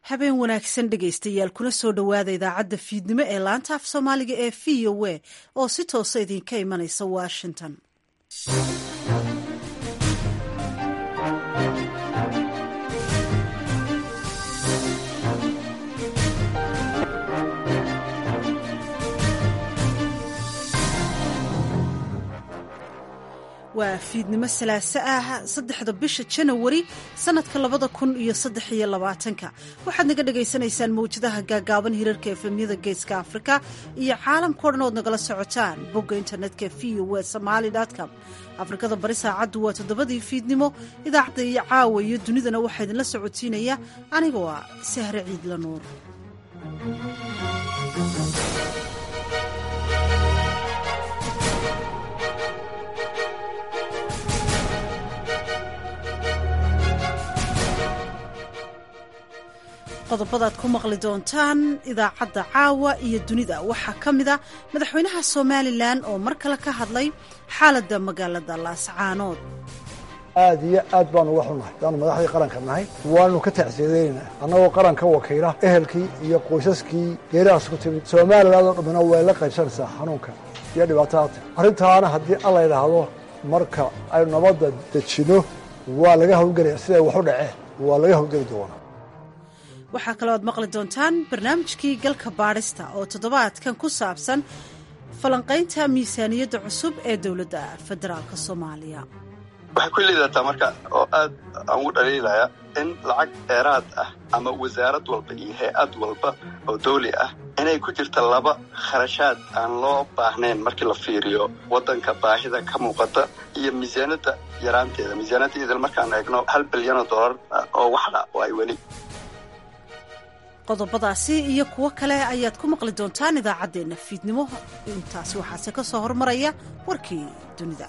habeen wanaagsan dhegaystayaal kuna soo dhowaada idaacadda fiidnimo ee laanta af soomaaliga ee v o a oo si toosa idinka imanaysa washington waa fiidnimo salaaso ah saddexda bisha janawari sanadka labada kun iyo saddex iyo labaatanka waxaad naga dhagaysanaysaan mawjadaha gaagaaban hirarka efemyada geeska afrika iyo caalamkao dhan ood nagala socotaan bogga internetka v o w somaali com afrikada bari saacaddu waa toddobadii fiidnimo idaacadda iyo caawa iyo dunidana waxaa idinla socotiinaya anigoo ah sahre ciidla nuur qodobadaad ku maqli doontaan idaacadda caawa iyo dunida waxaa ka mid a madaxweynaha somalilan oo mar kale ka hadlay xaaladda magaalada laascaanood aad iyo aad baanu uga xunnahay daanu madaxdii qaranka nahay waanu ka tacsiyadeynayna annagoo qaranka wakiila ehelkii iyo qoysaskii geeridaas ku timid somalilan oo dhammina way la qaybsanaysaa xanuunka iyo dhibaatadaata arrintaana haddii alla yidhaahdo marka aynu nabadda dejinno waa laga hawlgelaya siday waxu dhaceen waa laga hawlgeli doonaa waxaa kaloo aad maqli doontaan barnaamijkii galka baadhista oo toddobaadkan ku saabsan falanqaynta miisaaniyadda cusub ee dowladda federaalk soomaaliya waxay ku liidataa marka oo aad aan ugu dhaliilaya in lacag dheeraad ah ama wasaarad walba iyo hay-ad walba oo dawli ah inay ku jirta laba kharashaad aan loo baahnayn markii la fiiriyo waddanka baahida ka muuqata iyo miisaaniyadda yaraanteeda miisaaniyadda idil markaan eegno hal bilyanoo dollar oo waxdha oo ay weli qodobadaasi iyo kuwo kale ayaad ku maqli doontaan idaacaddeenna fiidnimo intaasi waxaase ka soo hormaraya warkii dunida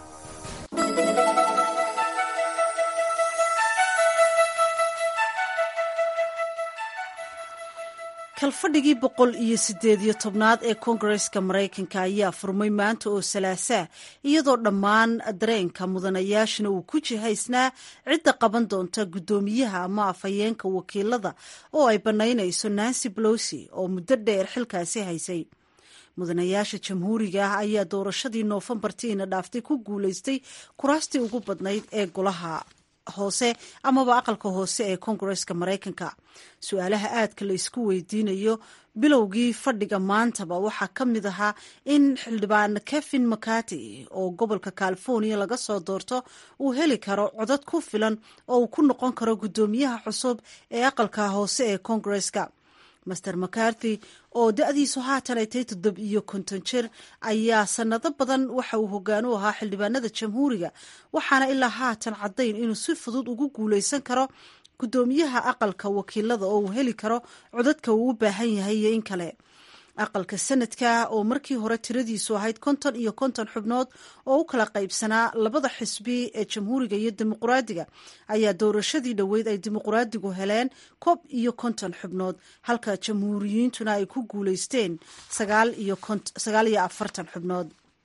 kalfadhigii boqol iyo siddeed iyo tobnaad ee koongareska maraykanka ayaa furmay maanta oo salaasaa iyadoo dhammaan dareenka mudanayaashana uu ku jihaysnaa cidda qaban doonta guddoomiyaha ama afhayeenka wakiilada oo ay bannaynayso nancy bolosi oo muddo dheer xilkaasi haysay mudanayaasha jamhuuriga ah ayaa doorashadii noofembartiina dhaaftay ku guulaystay kuraastii ugu badnayd ee golaha hoose amaba aqalka hoose ee koongareska maraykanka su-aalaha aadka la isku weydiinayo bilowgii fadhiga maantaba waxaa ka mid ahaa in xildhibaan kevin mccarty oo gobolka california laga soo doorto uu heli karo codad ku filan oo uu ku noqon karo guddoomiyaha cusub ee aqalka hoose ee koongareska master mccarthy oo da-diisu haatan ay tahay toddob iyo konton jir ayaa sanado badan waxa uu hoggaan u ahaa xildhibaanada jamhuuriga waxaana ilaa haatan caddayn inuu si fudud ugu guulaysan karo guddoomiyaha aqalka wakiilada oo uu heli karo codadka uu u baahan yahay iyo in kale aqalka sanadka oo markii hore tiradiisu ahayd konton iyo konton xubnood oo u kala qaybsanaa labada xisbi ee jamhuuriga iyo dimuquraadiga ayaa doorashadii dhoweyd ay dimuquraadigu heleen koob iyo konton xubnood halka jamhuuriyiintuna ay ku guulaysteen sagaal iyo afartan xubnood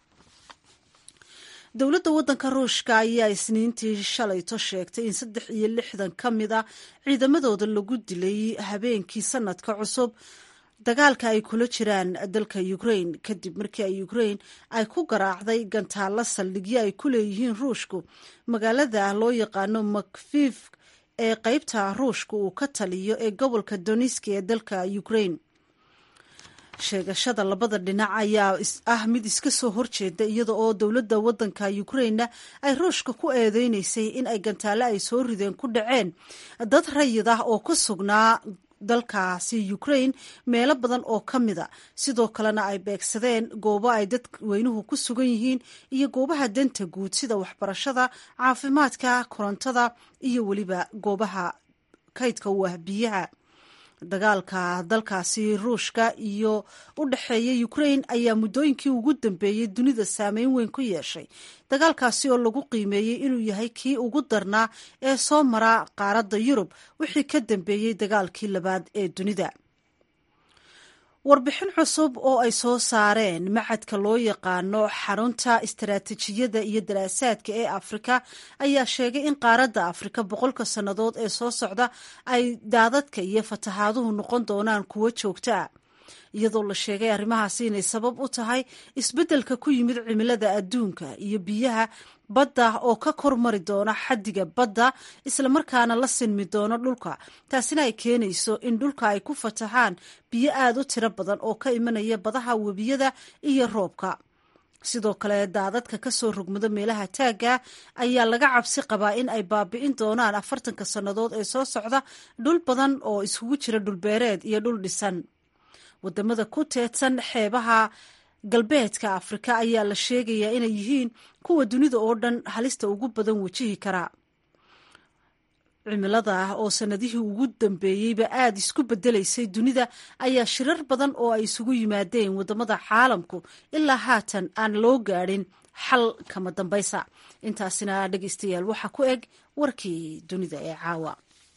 dowladda waddanka ruushka ayaa isniintii shalayto sheegtay in saddex iyo lixdan ka mid a ciidamadooda lagu dilay habeenkii sanadka cusub dagaalka ay kula jiraan dalka ukraine kadib markii ay ukraine ay ku garaacday gantaalo saldhigyo ay ku leeyihiin ruushku magaalada loo yaqaano makfif ee qeybta ruushka uu ka taliyo ee gobolka doniski ee dalka ukraine sheegashada labada dhinac ayaa ah mid iska soo horjeeda iyada oo dowladda waddanka ukrainena ay ruushka ku eedeynaysay in ay gantaale ay soo rideen ku dhaceen dad rayid ah oo ku sugnaa dalkaasi ukraine meelo badan oo ka mida sidoo kalena ay beegsadeen goobo ay dadweynuhu ku sugan yihiin iyo goobaha danta guud sida waxbarashada caafimaadka korontada iyo weliba goobaha kaydka u ah biyaha dagaalka dalkaasi ruushka iyo u dhexeeya ukraine ayaa muddooyinkii ugu dambeeyey dunida saameyn weyn ku yeeshay dagaalkaasi oo lagu qiimeeyey inuu yahay kii ugu darnaa ee soo mara qaaradda yurub wixii ka dambeeyey dagaalkii labaad ee dunida warbixin cusub oo ay soo saareen macadka loo yaqaano xarunta istaraatiijiyadda iyo daraasaadka ee afrika ayaa sheegay in qaaradda afrika boqolka sannadood ee soo socda ay daadadka iyo fatahaaduhu noqon doonaan kuwo joogtaa iyadoo la sheegay arrimahaasi inay sabab u tahay isbeddelka ku yimid cimilada adduunka iyo biyaha badda oo ka kormari doona xaddiga badda islamarkaana la sinmi doono dhulka taasina ay keenayso in dhulka ay ku fatahaan biyo aada u tiro badan oo ka imanaya badaha webiyada iyo roobka sidoo kale daadadka ka soo rogmado meelaha taagga ayaa laga cabsi qabaa in ay baabi'in doonaan afartanka sannadood ee soo socda dhul badan oo isugu jira dhulbeereed iyo dhul dhisan wadamada ku teedsan xeebaha galbeedka afrika ayaa la sheegayaa inay yihiin kuwa dunida oo dhan halista ugu badan wajihi karaa cimilada ah oo sanadihii ugu dambeeyeyba aada isku bedelaysay dunida ayaa shirar badan oo ay isugu yimaadeen wadamada caalamku ilaa haatan aan loo gaadhin xal kama dambaysa intaasina dhegeystayaal waxaa ku eg warkii dunida ee caawa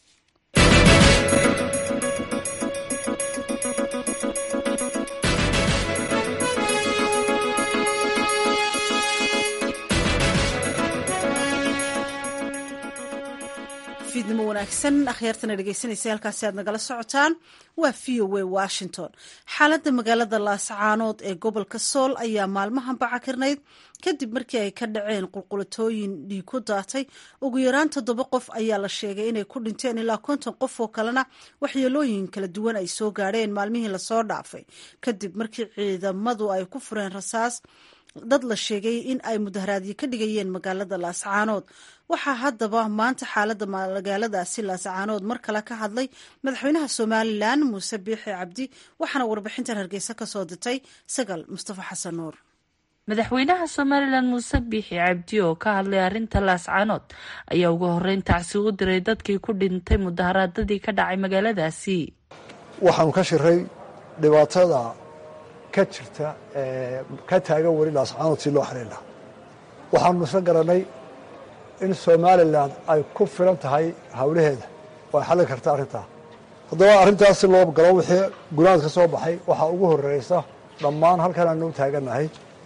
fiidnimo wanaagsan akhyaartana dhegeysanaysa halkaasi aad nagala socotaan waa v o a washington xaaladda magaalada laascaanood ee gobolka sool ayaa maalmahan bacakirnayd kadib markii ay ka dhaceen qulqulatooyin dhiig ku daatay ugu yaraan toddoba qof ayaa la sheegay inay ku dhinteen ilaa konton qof oo kalena waxyeelooyin kala duwan ay soo gaadheen maalmihii lasoo dhaafay kadib markii ciidamadu ay ku fureen rasaas dad la sheegay in ay mudaharaadyo ka dhigayeen magaalada laascaanood waxaa haddaba maanta xaaladda magaaladaasi laascaanood mar kale ka hadlay madaxweynaha somalilan muuse biixi cabdi waxaana warbixintan hargeysa ka soo dirtay sagal mustafa xasan nuur madaxweynaha somalilan muuse biixi cabdi oo ka hadlay arrinta laascaanood ayaa ugu horeyn tacsi u diray dadkii ku dhintay mudaharaadadii ka dhacay magaaladaasi waxaanu ka shiray dhibaatada ka jirta ka taagan weli laascaanood si loo xaliin lahaa waxaanu isla garanay in somalilan ay ku filan tahay hawlaheeda oo ay xallin karta arrintaa haddaba arrintaas si loo galo wixii gunaad ka soo baxay waxaa ugu horreysa dhammaan halkan aanu u taagannahay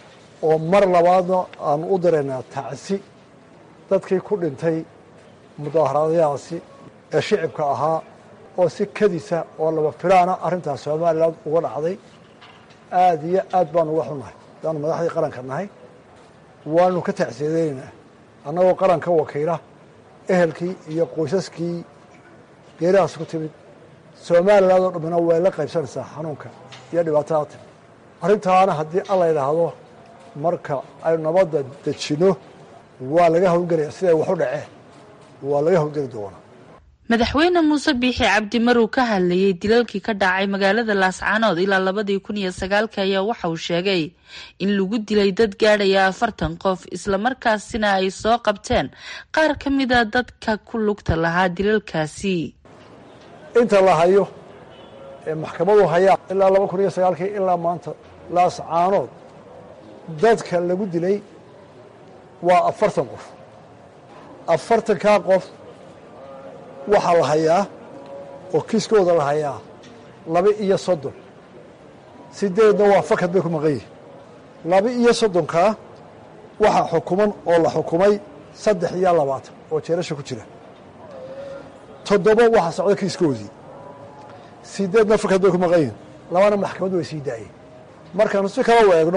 oo mar labaadna aanu u diraynaa tacsi dadkii ku dhintay mudaaharaadyahaasi ee shicibka ahaa oo si kadisa oo laba filaana arrintaas somalilan uga dhacday aada iyo aad baanu uga xunnahay hadaanu madaxdii qaranka nahay waanu ka tacsiyadeynaa annagoo qaranka wakiila ehelkii iyo qoysaskii geerihaas ku timid somalilan oo dhammina way la qaybsanaysaa xanuunka iyo dhibaatada timid arrintaana haddii alla yidhaahdo marka aynu nabadda dejinno waa laga howlgelaya siday wax u dhaceen waa laga howlgeli doonaa madaxweyne muuse biixi cabdi maruu ka hadlayey dilalkii ka dhacay magaalada laascaanood ilaa labadii kun iyo sagaalka ayaa waxa uu sheegay in lagu dilay dad gaadhaya afartan qof islamarkaasina ay soo qabteen qaar ka mida dadka ku lugta lahaa dilalkaasi inta la hayo ee maxkamadu hayaa ilaa laba kun iyo sagaalkii ilaa maanta laascaanood dadka lagu dilay waa afartan qof afartankaa qof waxaa la hayaa oo kiiskooda la hayaa laba iyo soddon sideedna waa fakad bay ku maqan yihin laba iyo soddonkaa waxaa xukuman oo la xukumay saddex iyo labaatan oo jeerasha ku jira toddoba waxaa socda kiiskoodii sideedna fakad bay ku maqan yihin labana maxkamaddu way sii daayeen markaanu si kala weegno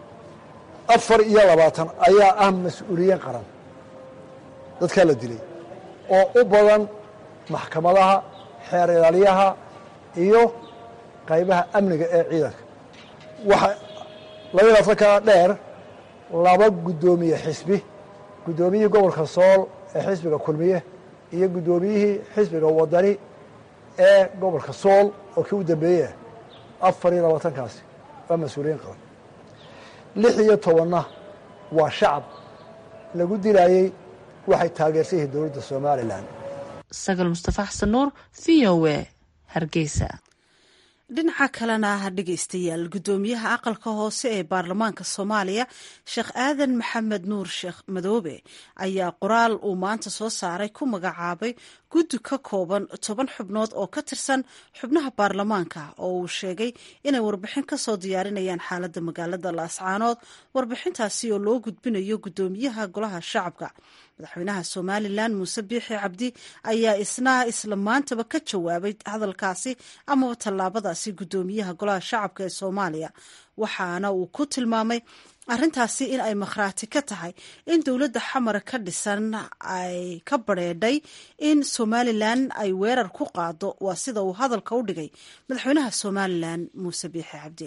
afar iyo labaatan ayaa ah mas-uuliyiin qaran dadkaa la dilay oo u badan maxkamadaha xeer ilaaliyaha iyo qaybaha amniga ee ciidanka waxa laba labaatankaa dheer laba guddoomiye xisbi guddoomiyihii gobolka sool ee xisbiga kulmiye iyo guddoomiyihii xisbiga wadani ee gobolka sool oo kii u dambeeyey afar iyo labaatankaasi waa mas-uuliyiin qaban lix iyo tobanna waa shacab lagu dilaayey waxay taageersan yihiin dowladda somalilan sagal mustafa xasan nuur v o e hargeysa dhinaca kalena dhegeystayaal guddoomiyaha aqalka hoose ee baarlamaanka soomaaliya sheekh aadan maxamed nuur sheekh madoobe ayaa qoraal uu maanta soo saaray ku magacaabay guddi ka kooban toban xubnood oo ka tirsan xubnaha baarlamaanka oo uu sheegay inay warbixin kasoo diyaarinayaan xaaladda magaalada laascaanood warbixintaasi oo loo gudbinayo guddoomiyaha golaha shacabka madaxweynaha somalilan muuse biixi cabdi ayaa isna isla maantaba ka jawaabay hadalkaasi amaba tallaabadaasi guddoomiyaha golaha shacabka ee soomaaliya waxaana uu ku tilmaamay arrintaasi in ay makhraati ka tahay in dowladda xamar ka dhisan ay ka badrheedhay in somalilan ay weerar ku qaado waa sida uu hadalka u dhigay madaxweynaha somalilan muuse biixi cabdi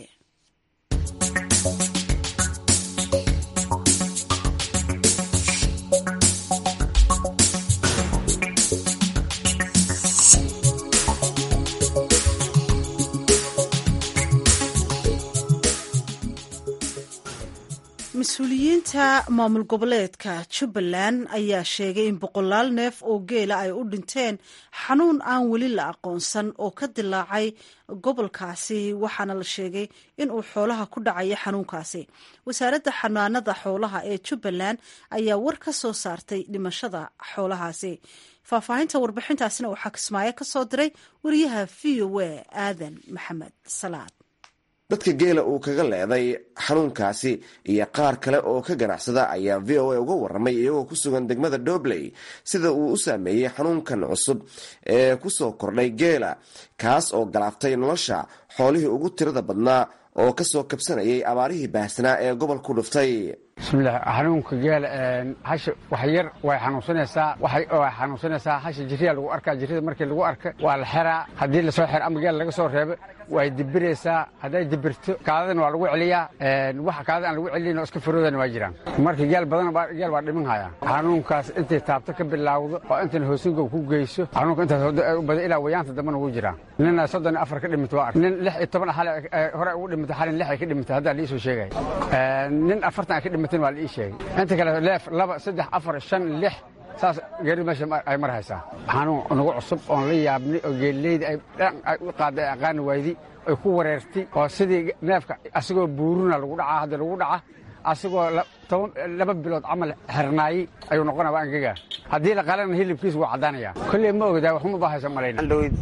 mas-uuliyiinta maamul goboleedka jubbaland ayaa sheegay in boqolaal neef oo geela ay u dhinteen xanuun aan weli la aqoonsan oo ka dilaacay gobolkaasi waxaana la sheegay in uu xoolaha ku dhacaya xanuunkaasi wasaaradda xanaanada xoolaha ee jubbaland ayaa war ka soo saartay dhimashada xoolahaasi faahfaahinta warbixintaasina waxaa kismaayo ka soo diray wariyaha v o a aadan maxamed salaad dadka geela uu kaga leeday xanuunkaasi iyo qaar kale oo ka ganacsada ayaa v o a uga waramay iyagoo ku sugan degmada dobley sida uu u saameeyey xanuunkan cusub ee kusoo kordhay geela kaas oo galaaftay nolosha xoolihii ugu tirada badnaa oo kasoo kabsanayay abaarihii baahsanaa ee gobolku dhuftay bismillaah xanuunka geela hasha wax yar way xanuunsanaysaa way xanuunsanaysaa hasha jirriyaa lagu arkaa jirrida markii lagu arka waa la xiraa haddii lasoo xiro ama geel laga soo reebo way dibiraysaa hadday dibirto kaadadana waa lagu celiyaa waxa kaadada aan lagu celin oo iska faroodana waa jiraan marka geel badan geel waa dhiman hayaa xanuunkaas intay taabto ka bilaawdo oo intan hoosingow ku geyso xanuunka intaas u badan ilaa wayaanta dambana ugu jiraa nina soddon iyo afar ka dhimata waa ark nin lix iyo toban hale hore ugu dhimata xalin lix ay ka dhimata haddaa liisoo sheegay nin afartan ay ka dhimatan waa la ii sheegay inta kale leef laba saddex afar shan lix saas geeri meesha ay mar haysaa xanuun nagu cusub oon la yaabnay oo geelleyda ay dhan ay u qaaday aqaani waydi ay ku wareertay oo sidii neefka asagoo buuruna lagu dhacaa hadda lagu dhaca asagoo toban laba bilood camal xirnaayey ayuu noqonaya waa angagaa haddii la qalana hilibkiisa wuu caddaanaya kolley ma ogdaa waxuma baahaysa malayna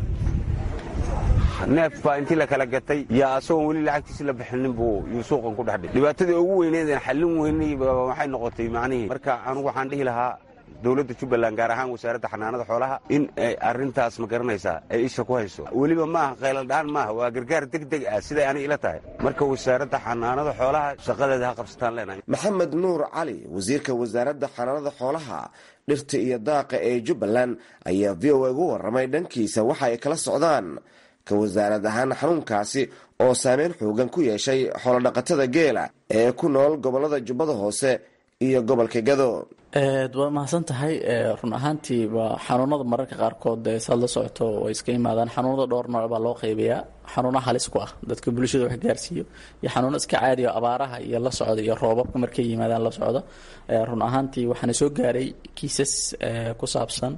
neef baa intii la kala gatay yaa asagoon weli lacagtiisi la bixinin buu yuu suuqan ku dhexdhig dhibaatadii ugu weyneedeen xallin weynay waxay noqotay macnihii marka anugu waxaan dhihi lahaa dowladda jubbaland gaar ahaan wasaaradda xanaanada xoolaha in ay arrintaas ma garanaysaa ay isha ku hayso weliba maaha qayladhaan maaha waa gargaar deg deg ah siday ani ila tahay marka wasaaradda xanaanada xoolaha shaqadeeda ha qabsataan leenahay maxamed nuur cali wasiirka wasaaradda xanaanada xoolaha dhirta iyo daaqa ee jubbaland ayaa v o a ugu warramay dhankiisa waxa ay kala socdaan ka wasaarad ahaan xanuunkaasi oo saameyn xoogan ku yeeshay xoolodhaqatada geela ee ku nool gobollada jubbada hoose iyo gobolka gado waa mahadsan tahay run ahaantii waa xanuunada mararka qaarkood saad la socoto way iska yimaadaan xanuunada dhowr nooc baa loo qeybayaa xanuuno halis ku ah dadka bulshada wax gaarsiiyo iyo xanuuno iska caadi o abaaraha iyo la socda iyo roobabka markay yimaadaan la socda run ahaantii waxaana soo gaaray kiisas ku saabsan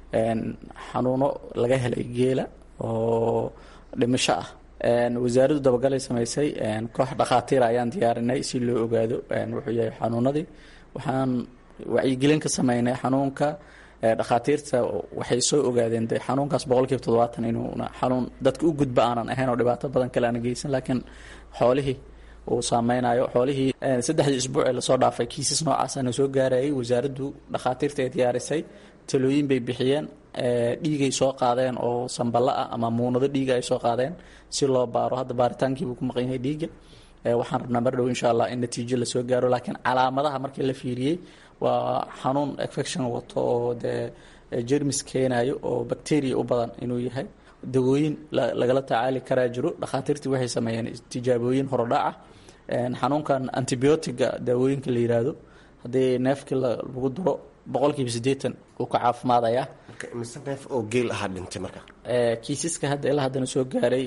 xanuuno laga helay geela oo dhimasho ah wasaaraddu dabagalay samaysay koox dhakhaatiira ayaan diyaarinay si loo ogaado wuxuu yahay xanuunadii waxaan wacyigelin ka sameynay xanuunka dhakhaatiirta waxay soo ogaadeen de xanuunkaas boqolkiiba toddobaatan inuuna xanuun dadka u gudba aanan ahayn oo dhibaato badan kale aana geysan laakiin xoolihii uu saameynayo xoolihii saddexdii isbuuc ee lasoo dhaafay kiisas noocaasana soo gaarayay wasaaraddu dhakhaatiirta ay diyaarisay talooyin bay bixiyeen dhiigay soo qaadeen oo samballa ah ama muunado dhiiga ay soo qaadeen si loo baaro hadda baaritaankiibuu ku maqan yahay dhiiga waxaan rabnaa mar dhow insha allah in natiijo lasoo gaaro laakiin calaamadaha markii la fiiriyey waa xanuun infection wato oo dee jermis keenayo oo bacteria u badan inuu yahay dawooyin lagala tacaali karaa jiro dhakhaatiirtii waxay sameeyeen tijaabooyin horodhaca xanuunkan antibiotiga daawooyinka la yiraahdo haddii neefkii lagu duro boqolkiiba siddeetan uu ka caafimaadayaa mise neef oo geel ahaa dhintay marka kiisaska hadda ilaa haddana soo gaaray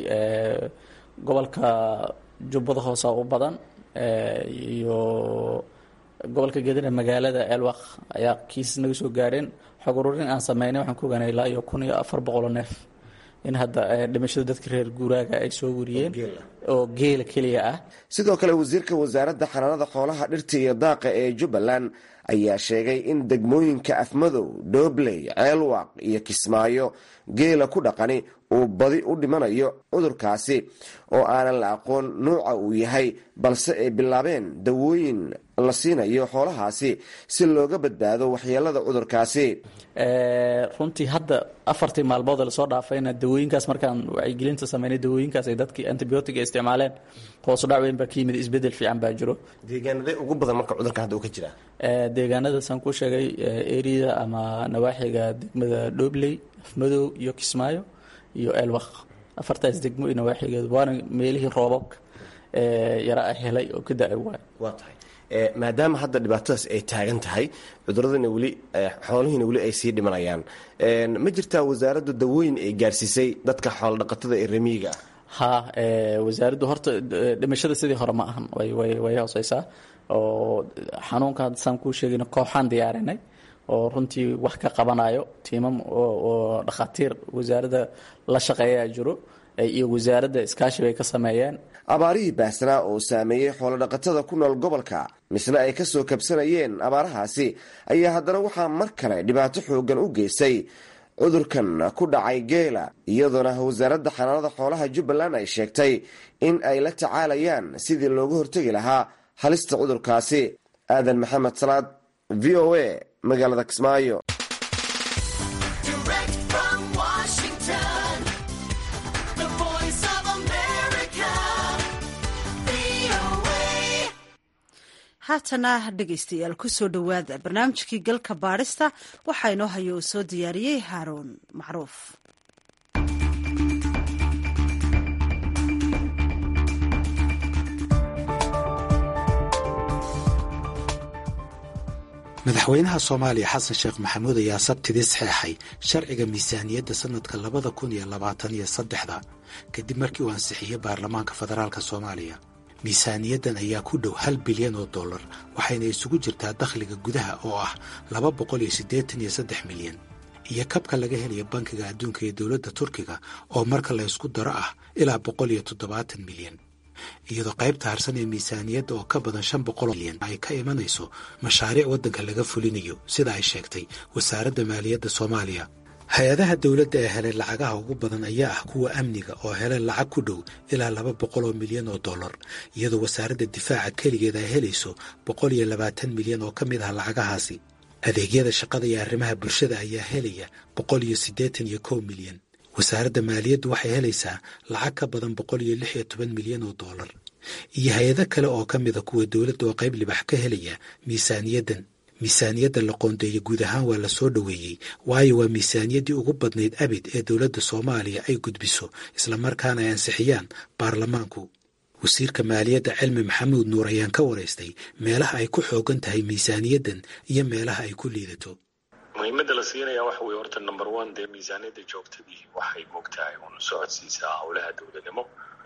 gobolka jubbada hoosa u badan iyo gobolka gedina magaalada elwaq ayaa kiisas naga soo gaareen xog ururin aan sameynay waxaan ku ogaanay ilaa iyo kun iyo afar boqoloo neef in hadda dhimashada dadka reer guuraaga ay soo wariyeen oo geela keliya ah sidoo kale wasiirka wasaaradda xanaanada xoolaha dhirta iyo daaqa ee jubbaland ayaa sheegay in degmooyinka afmadow doobley ceelwaaq iyo kismaayo geela ku dhaqani uu badi u dhimanayo cudurkaasi oo aanan la aqoon nuuca uu yahay balse ay bilaabeen dawooyin la siinayo xoolahaasi si looga badbaado waxyeelada cudurkaasi runtii hadda afartii maalmood lasoo dhaafayna dawooyinkaas markaan wacyigelinta sameynay dawooyinkaas ay dadkii antibiotiga isticmaaleen hoosu dhac weyn baa ka yimid isbedel fiican baa jiro deegaanadee ugu badan marka cudurkan hadda uu ka jiraa deegaanadaasaan ku sheegay eriyada ama nawaaxiga degmada dhobley afmadow iyo kismaayo iyo elwaq afartaas degmo iyo nawaaxigeedu waana meelihii roobabka yara a helay oo ka da-ay waay waa tahay maadaama hadda dhibaatadaas ay taagan tahay cuduradana weli xoolihiina weli ay sii dhimanayaan ma jirtaa wasaaraddu dawooyin ay gaarsiisay dadka xoolodhaqatada ee remiyiga ah ha wasaaraddu horta dhimashada sidii hore ma ahan way hooseysaa oo xanuunka saan kuu sheegayna kooxaan diyaarinay oo runtii wax ka qabanayo tiimam oo dhakhaatiir wasaaradda la shaqeeyaa jiro iyo wasaaradda iskaashi bay ka sameeyeen abaarihii baahsanaa oo saameeyey xoolodhaqatada ku nool gobolka misna ay ka soo kabsanayeen abaarahaasi ayaa haddana waxaa mar kale dhibaato xooggan u geystay cudurkan ku dhacay geela iyadoona wasaaradda xanaanada xoolaha jubbaland ay sheegtay in ay la tacaalayaan sidii looga hortegi lahaa halista cudurkaasi aadan maxamed salaad v o a magaalada kismaayo haatana dhegaystayaal kusoo dhowaada barnaamijkii galka baadhista waxaa inoo haya oo soo diyaariyey haaruun macruuf madaxweynaha soomaaliya xasan sheekh maxamuud ayaa sabtidii saxeexay sharciga miisaaniyadda sannadka labada kun iyo labaatan iyo saddexda kadib markii uu ansixiyey baarlamaanka federaalka soomaaliya miisaaniyaddan ayaa ku dhow hal bilyan oo dollar waxayna isugu jirtaa dakhliga gudaha oo ah laba boqol iyo siddeetan iyo saddex milyan iyo kabka laga helaya bankiga adduunka ee dowladda turkiga oo marka la ysku daro ah ilaa boqol iyo toddobaatan milyan iyadoo qaybta harsan ee miisaaniyadda oo ka badan shan boqol milyan ay ka imanayso mashaariic waddanka laga fulinayo sida ay sheegtay wasaaradda maaliyadda soomaaliya hay-adaha dowladda ee helay lacagaha ugu badan ayaa ah kuwa amniga oo helay lacag ku dhow ilaa laba boqol oo milyan oo dollar iyadoo wasaaradda difaaca keligeed ay helayso boqol iyo labaatan milyan oo ka mid ah lacagahaasi adeegyada shaqada iyo arrimaha bulshada ayaa helaya boqol iyo siddeetan iyo kow milyan wasaaradda maaliyaddu waxay helaysaa lacag ka badan boqol iyo lix iyo toban milyan oo dollar iyo hay-ado kale oo ka mida kuwa dowladda oo qayb libax ka helaya miisaaniyaddan miisaaniyadda la qoondeeya guud ahaan waa la soo dhoweeyey waayo waa miisaaniyaddii ugu badnayd abid ee dowladda soomaaliya ay gudbiso islamarkaana ay ansixiyaan baarlamaanku wasiirka maaliyadda cilmi maxamuud nuur ayaan ka waraystay meelaha ay ku xoogan tahay miisaaniyaddan iyo meelaha ay ku liidato muhiimadda la siinaya waxa weye horta number one dee miisaaniyadda joogtadii waxay moogtahay un socodsiisaa howlaha dowladnimo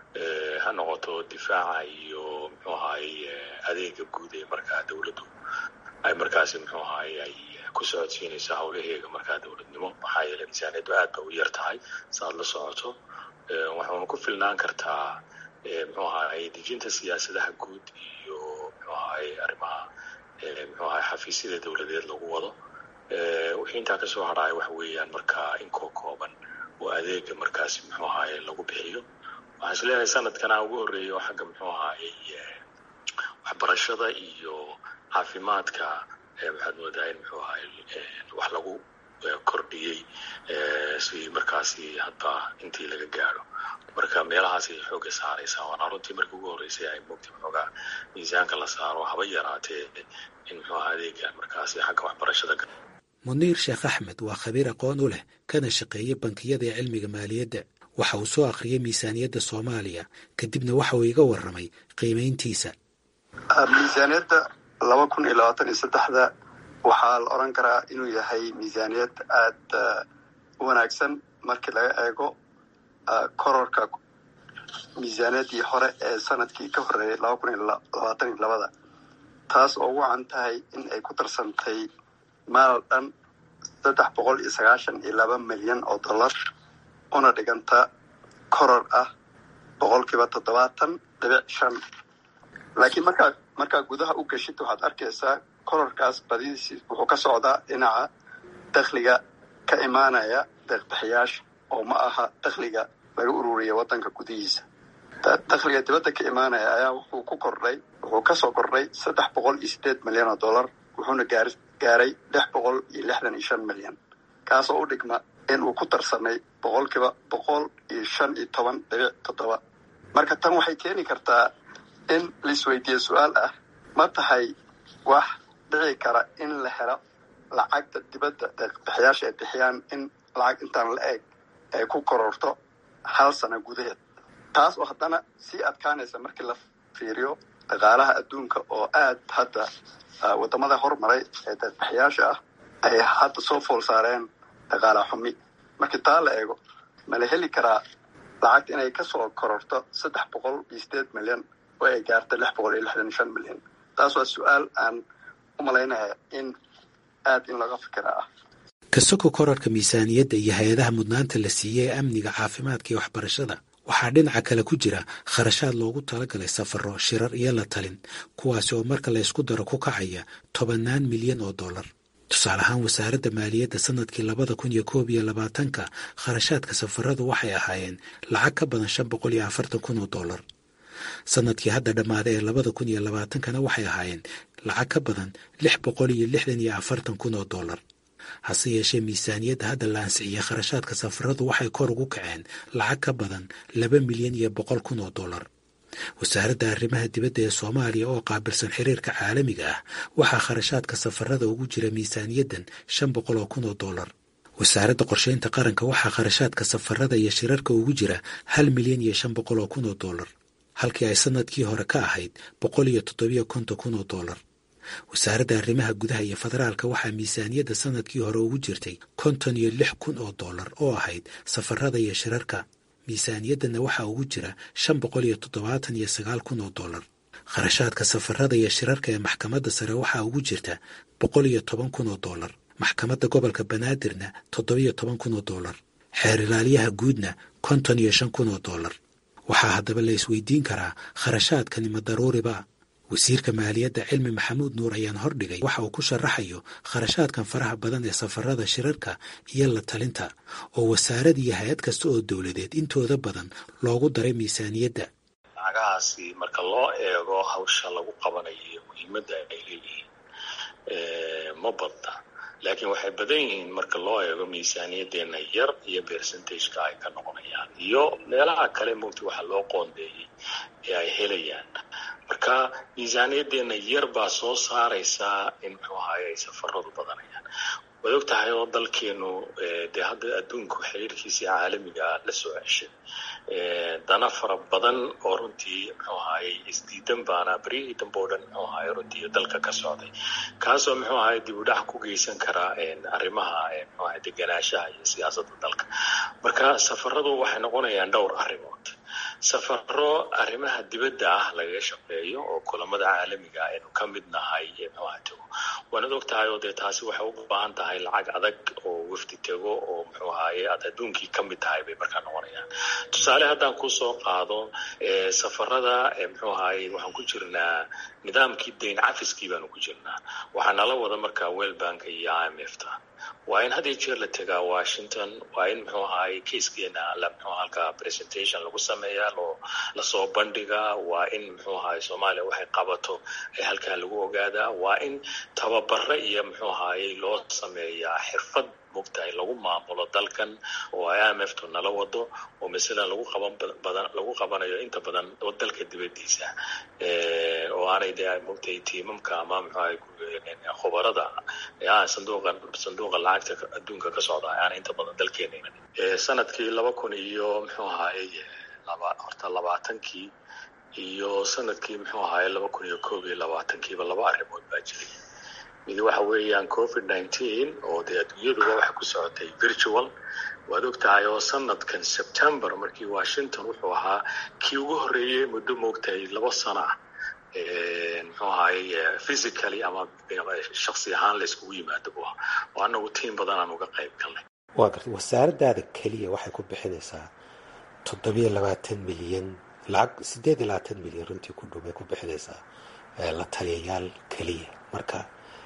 ha noqoto difaaca iyo muxuu ahaay adeega guud ee markaa dowladdu ay markaasi muxuu ahaay ay ku socodsiinaysa howlaheega markaa dowladnimo maxaa yeeley miisaaniyaddu aad ba u yar tahay saaad la socoto waxauna ku filnaan kartaa muxuu ahaay dejinta siyaasadaha guud iyo muxuu ahaay arrimaha muxuu ahaay xafiisyada dowladeed lagu wado wixii intaa kasoo hadhaaya waxa weeyaan markaa inkoo kooban oo adeega markaasi muxuu ahaay lagu bixiyo waxaan is leenahay sanadkana ugu horreeya oo xagga muxuu ahaay waxbarashada iyo caafimaadka waxaad moodaa in muxuu ahaay wax lagu kordhiyey si markaasi hadba intii laga gaadho marka meelahaas ay xooga saaraysaa waana runtii markii ugu horreysay ay moogtay xoogaa miisaanka la saaro haba yaraatee in muxuu aha adeega markaasi xagga waxbarashada muniir sheekh axmed waa khabiir aqoon u leh kana shaqeeya bankiyada ee cilmiga maaliyadda waxa uu soo akhriyay miisaaniyadda soomaaliya kadibna waxa uu iga warramay qiimayntiisa miisaaniyadda laba kun iyo labaatan iyo saddexda waxaa la odran karaa inuu yahay miisaaniyad aada u wanaagsan markii laga eego kororka miisaaniyaddii hore ee sanadkii ka horreeyay laba kun iyo labaatan iyo labada taas oo ugu can tahay in ay ku darsantay maal dhan saddex boqol iyo sagaashan iyo laba milyan oo dollar una dhiganta koror ah boqolkiiba toddobaatan dhibic shan laakiin markaa markaa gudaha u geshid waxaad arkaysaa kororkaas badidiisi wuxuu ka socdaa dhinaca dakhliga ka imaanaya deeqbixiyaasha oo ma aha dakhliga laga ururiya waddanka gudihiisa dakhliga dibadda ka imaanaya ayaa wuxuu ku kordhay wuxuu kasoo kordhay saddex boqol iyo sideed milyan oo dollar wuxuuna gaar gaaray lix boqol iyo lixdan iyo shan milyan kaasoo u dhigma in uu ku darsamay boqolkiiba boqol iyo shan iyo toban dhibic toddoba marka tan waxay keeni kartaa in laisweydiiye su-aal ah ma tahay wax dhici kara in la helo lacagta dibadda deeqbixiyaasha ay bixiyaan in lacag intaan la eg ay ku kororto hal sano gudaheed taas oo haddana sii adkaanaysa markii la fiiriyo dhaqaalaha adduunka oo aad hadda waddamada hormaray ee deeqbixiyaasha ah ay hadda soo fool saareen dhaqaala xumi markii taa la eego ma la heli karaa lacagta inay kasoo kororto saddex boqol iyo sideed milyan oo ay gaarta lix boqol iyo lixdan iyo shan milyan taas waa su-aal aan u malaynaya in aad in laga fikira ah kasoko korarka miisaaniyadda iyo hay-adaha mudnaanta la siiyey ee amniga caafimaadka iyo waxbarashada waxaa dhinaca kale ku jira kharashaad loogu talagalay safaro shirar iyo la talin kuwaasi oo marka la ysku daro ku kacaya tobannaan milyan oo dollar tusaale ahaan wasaaradda maaliyadda sanadkii labada kun iyo koob iyo labaatanka kharashaadka safaradu waxay ahaayeen lacag ka badan shan boqol iyo afartan kun oo dollar sanadkii hadda dhammaaday ee labada kun iyo labaatankana waxay ahaayeen lacag ka badan lix boqol iyo lixdan iyo afartan kun oo dollar hase yeeshee miisaaniyadda hadda la ansixiyey kharashaadka safaradu waxay kor ugu kaceen lacag ka badan laba milyan iyo boqol kun oo dollar wasaaradda arrimaha dibadda ee soomaaliya oo qaabilsan xiriirka caalamiga ah waxaa kharashaadka safarada ugu jira miisaaniyaddan shan boqol oo kun oo dollar wasaaradda qorsheynta qaranka waxaa kharashaadka safarada iyo shirarka ugu jira hal milyan iyo shan boqol oo kun oo dollar halkii ay sanadkii hore ka ahayd boqol iyo toddobiyo konton kun oo dollar wasaaradda arrimaha gudaha iyo federaalka waxaa miisaaniyadda sanadkii hore ugu jirtay konton iyo lix kun oo dollar oo ahayd safarada iyo shirarka miisaaniyaddanna waxaa ugu jira shan boqol iyo toddobaatan iyo sagaal kun oo dollar kharashaadka safarada iyo shirarka ee maxkamadda sare waxaa ugu jirta boqol iyo toban kun oo dollar maxkamadda gobolka banaadirna toddobiyo toban kun oo dollar xeer ilaaliyaha guudna konton iyo shan kun oo dollar waxaa haddaba la isweydiin karaa kharashaadkani ma daruuriba wasiirka maaliyadda cilmi maxamuud nuur ayaan hordhigay waxa uu ku sharaxayo kharashaadkan faraha badan ee safarada shirarka iyo la talinta oo wasaarad iyo hay-ad kasta oo dowladeed intooda badan loogu daray miisaaniyadda lacagahaasi marka loo eego hawsha lagu qabanayo muhiimadda ay leeyihiin ma badna laakiin waxay badan yihiin marka loo eego miisaaniyaddeena yar iyo percentageka ay ka noqonayaan iyo meelaha kale mugti waxa loo qoondeeyey ee ay helayaan marka miisaaniyaddeena yar baa soo saaraysaa in muxuu ahaye ay safaradu badanayaan waad og tahay oo dalkeenu dee hadda adduunku xiriirkiisii caalamiga la soo ceshay dana fara badan oo runtii muxuu ahaye isdiidan baana beryihii dambe o dhan muxuu ahaye runtii dalka ka socday kaasoo muxuu ahaye dib u dhac ku geysan karaa arrimaha muxuu ahaye deganaanshaha iyo siyaasadda dalka marka safaradu waxay noqonayaan dhowr arrimood safaro arrimaha dibadda ah lagaga shaqeeyo oo kulamada caalamiga aynu ka mid nahay muxuu aha tego waanad og tahay oo dee taasi waxay u baahan tahay lacag adag oo wafdi tego oo muxuu ahaye aad adduunkii ka mid tahay bay markaa noqonayaan tusaale haddaan kusoo qaado safarada muxuu ahaye waxaan ku jirnaa nidaamkii dayn cafiskii baanu ku jirnaa waxaa nala wada markaa wellbanka iyo i m f ta waa in had iyo jeer la tegaa washington waa in muxuu ahaye kaiskeena la muxuu halkaa presentation lagu sameeyaa loo lasoo bandhigaa waa in muxuu ahaye soomaaliya waxay qabato ee halkaa lagu ogaadaa waa in tababare iyo muxuu ahaye loo sameeyaa xirfad mogtahay lagu maamulo dalkan oo i m f tu nala wado oo masalan lagu qaban badan lagu qabanayo inta badan dalka dibadiisa oo aanay dee mogtahay tiimamka ama muxuahay khubarada sanduuqa sanduuqa lacagta adduunka ka socda aanay inta badan dalkeena iman sanadkii laba kun iyo muxuu ahaye laba horta labaatankii iyo sanadkii muxuu ahaye laba kun iyo koob iyo labaatankiiba laba arrimood baa jiray mid waxa weeyaan covid nineteen oo dee adduunyaduba waxay ku socotay virtual waad og tahay oo sanadkan september markii washington wuxuu ahaa kii ugu horreeyey muddo moogtahay laba sano ah muxuu ahaye physically ama shaksi ahaan layskugu yimaado bu ah oo anagu tiim badan aan uga qayb galnay waa garta wasaaradaada keliya waxay ku bixinaysaa toddobiyo labaatan milyan lacag siddeed iyo labaatan milyan runtii ku dhow bay ku bixinaysaa la taliyayaal keliya marka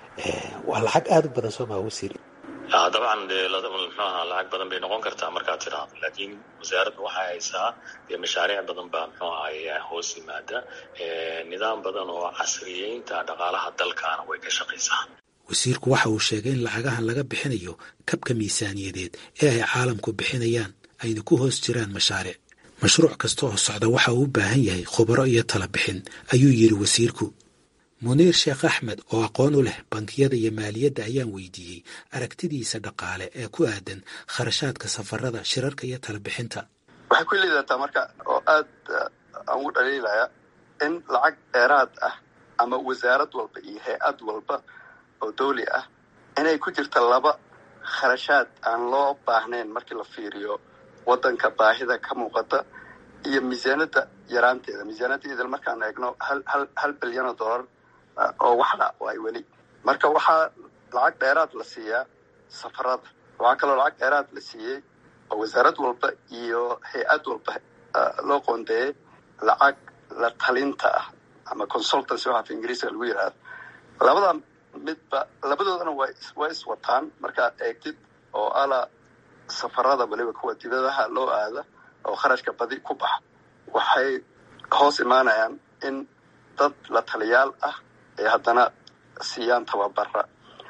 waa lacag aada u badan soo maa wasiir dabcan dee mxuaha lacag badan bay noqon kartaa markaad tiraahdo laakiin wasaaradda waxay haysaa dee mashaariic badan baa mxuu ahay hoos yimaada nidaam badan oo casriyeynta dhaqaalaha dalkaana way ka shaqaysaa wasiirku waxa uu sheegay in lacagahan laga bixinayo kabka miisaaniyadeed ee ay caalamku bixinayaan ayna ku hoos jiraan mashaariic mashruuc kasta oo socda waxa uu u baahan yahay khubaro iyo tala bixin ayuu yidhi wasiirku muniir sheekh axmed oo aqoon u leh bankiyada iyo maaliyadda ayaan weydiiyey aragtidiisa dhaqaale ee ku aadan kharashaadka safarada shirarka iyo talabixinta waxay ku liidataa marka oo aad aan ugu dhaliilaya in lacag dheeraad ah ama wasaarad walba iyo hay-ad walba oo dawli ah inay ku jirta laba kharashaad aan loo baahnayn markii la fiiriyo waddanka baahida ka muuqata iyo miisaanada yaraanteeda miisaanada idil markaan eegno hal hal hal bilyan oo dollar oo waxdha waay weli marka waxaa lacag dheeraad la siiyaa safarada waxaa kaloo lacag dheeraad la siiyey oo wasaarad walba iyo hay-ad walba loo qoondeeyey lacag la talinta ah ama consultancy waxa af ingiriiska lagu yidhaahdo labada midba labadoodana wa way iswataan markaad eegtid oo ala safarada weliba kuwa dibadaha loo aada oo kharashka badi ku baxa waxay hoos imaanayaan in dad la taliyaal ah ay haddana siiyaan tababara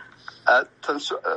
tan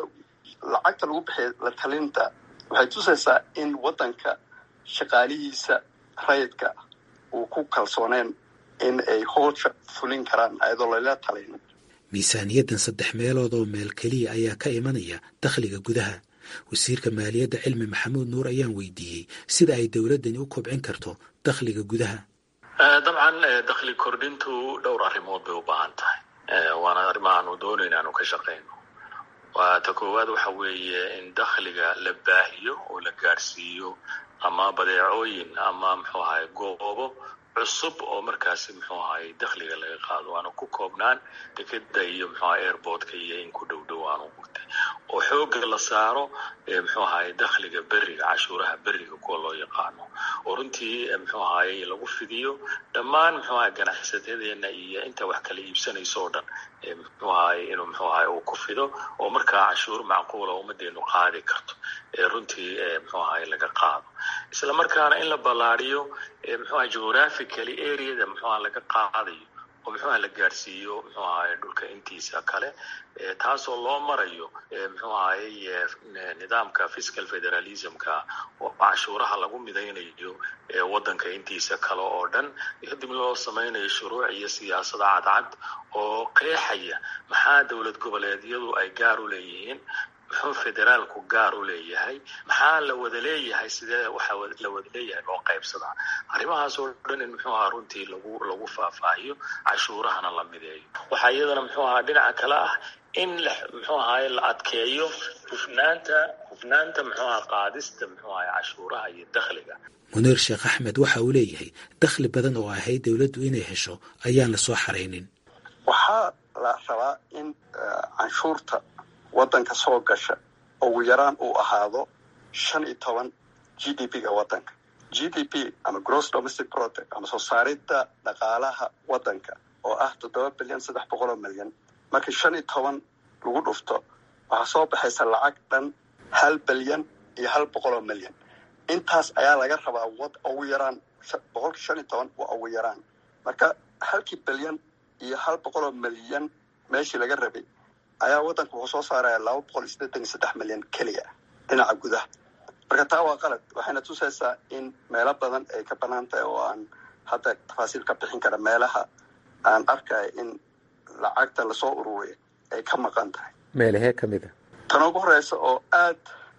lacagta lagu bixiya la talinta waxay tusaysaa in waddanka shaqaalihiisa rayidka uu ku kalsooneen in ay hoosha fulin karaan ayadoo lala talin miisaaniyaddan saddex meelood oo meel keliya ayaa ka imanaya dakhliga gudaha wasiirka maaliyadda cilmi maxamuud nuur ayaan weydiiyey sida ay dowladdani u kobcin karto dakhliga gudaha dabcan dakhli kordhintu dhowr arrimood bay u baahan tahay waana arrimaha aanu doonayna aanu ka shaqayno waa ta koowaad waxa weeye in dakhliga la baahiyo oo la gaadhsiiyo ama badeecooyin ama muxuu ahay goobo cusub oo markaasi muxuu ahay dakhliga laga qaado aanu ku koobnaan dekeda iyo muxuaha airportka iyo in ku dhow dhow aanu gurtay oo xooga la saaro muxuu ahay dakhliga beriga cashuuraha beriga kuwa loo yaqaano oo runtii muxuu ahay lagu fidiyo dhammaan muxuu ahay ganacsatadeena iyo inta wax kala iibsanayso oo dhan muxuu ahay inuu muxuu ahay uu ku fido oo markaa cashuur macquula ummadeenu qaadi karto runtii muxuu ahay laga qaado isla markaana in la ballaariyo muxuu ahay geographically areada muxuu aha laga qaadayo oo muxuu aha la gaadhsiiyo muxuu ahay dhulka intiisa kale taasoo loo marayo muxuu ahay nidaamka fiscal federalismka oo cashuuraha lagu midaynayo waddanka intiisa kale oo dhan kadib loo samaynayo shuruuc iyo siyaasada cadcad oo qeexaya maxaa dowlad goboleedyadu ay gaar u leeyihiin muxuu federaalku gaar u leeyahay maxaa la wada leeyahay sidee waxa la wada leeyahay loo qaybsadaa arrimahaas oo dhan in muxuu ahaa runtii lagu lagu faahfaahiyo cashuurahana la mideeyo waxaa iyadana muxuu ahaa dhinaca kale ah in la muxuu ahaay la adkeeyo hufnaanta hufnaanta muxuu ahaa qaadista muxuu ahay cashuuraha iyo dakhliga muniir sheekh axmed waxa uu leeyahay dakhli badan oo ahayd dowladdu inay hesho ayaan la soo xaraynin waxaa la rabaa in canshuurta waddanka soo gasha ugu yaraan uu ahaado shan iyo toban g d p-ga waddanka g d p ama gross domestic product ama soo saaridda dhaqaalaha waddanka oo ah toddoba bilyan saddex boqol oo milyan markii shan iyo toban lagu dhufto waxaa soo baxaysa lacag dhan hal bilyan iyo hal boqol oo milyan intaas ayaa laga rabaa wad ugu yaraan boqolkii shan iyo toban waa ugu yaraan marka halkii bilyan iyo hal boqol oo milyan meeshii laga rabay ayaa waddanka wuxuu soo saaraya laba boqol iyo siddeetan iyo saddex milyan keliya dhinaca gudaha marka taa waa qalad waxayna tusaysaa in meelo badan ay ka banaan tahay oo aan hadda tafaasiil ka bixin kara meelaha aan arkaya in lacagta lasoo ururiya ay ka maqan tahay meelahee ka mid a tan ugu horeysa oo aad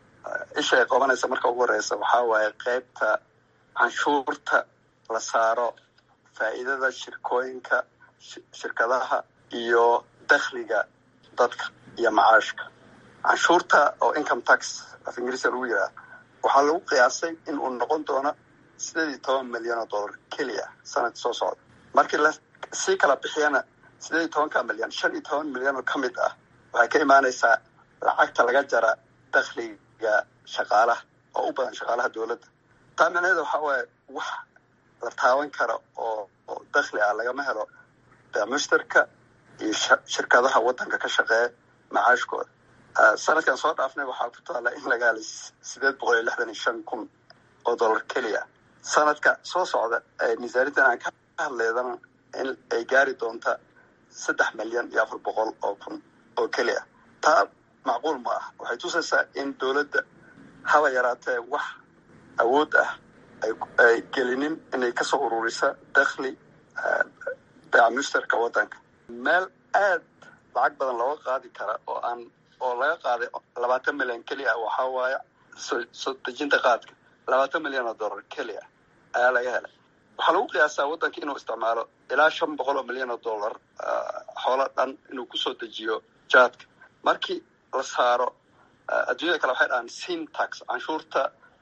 isha ay qabanaysa marka ugu horeysa waxaa waaye qeybta canshuurta la saaro faa'iidada shirkooyinka shirkadaha iyo dakhliga dadka iyo macaashka canshuurta oo income tax af ingiriiska lagu yidhaha waxaa lagu qiyaasay in uu noqon doono sideed iyo toban milyan oo dollar keliya sanadka soo socda markii la sii kala bixiyana sideed iyo tobanka milyan shan iyo toban milyan oo ka mid ah waxay ka imaanaysaa lacagta laga jara dakhliga shaqaalaha oo u badan shaqaalaha dowladda taa micnaheeda waxaa waaye wax la taaban kara oo oo dakhli ah lagama helo mushtarka iyo shirkadaha waddanka ka shaqeeya macaashkooda sanadkan soo dhaafnay waxaa ku taala in laga helay sideed boqol iyo lixdan iyo shan kun oo dollar keliya sanadka soo socda miisaaniyaddan aan ka hadleydana in ay gaari doonta saddex milyan iyo afar boqol oo kun oo keliya taa macquul ma ah waxay tusaysaa in dowladda haba yaraatee wax awood ah ay gelinin inay kasoo ururisa dakhli beeca mushtarka waddanka meel aad lacag badan looga qaadi kara oo aan oo laga qaaday labaatan milyan keli ah waxaa waaye soo dejinta qaadka labaatan milyan oo dollar keli ah ayaa laga helay waxaa lagu qiyaasaa waddanka inuu isticmaalo ilaa shan boqol oo milyan oo dollar xoolo dhan inuu kusoo dejiyo jaadka markii la saaro adduunyada kale waxay dhahaan sin tax canshuurta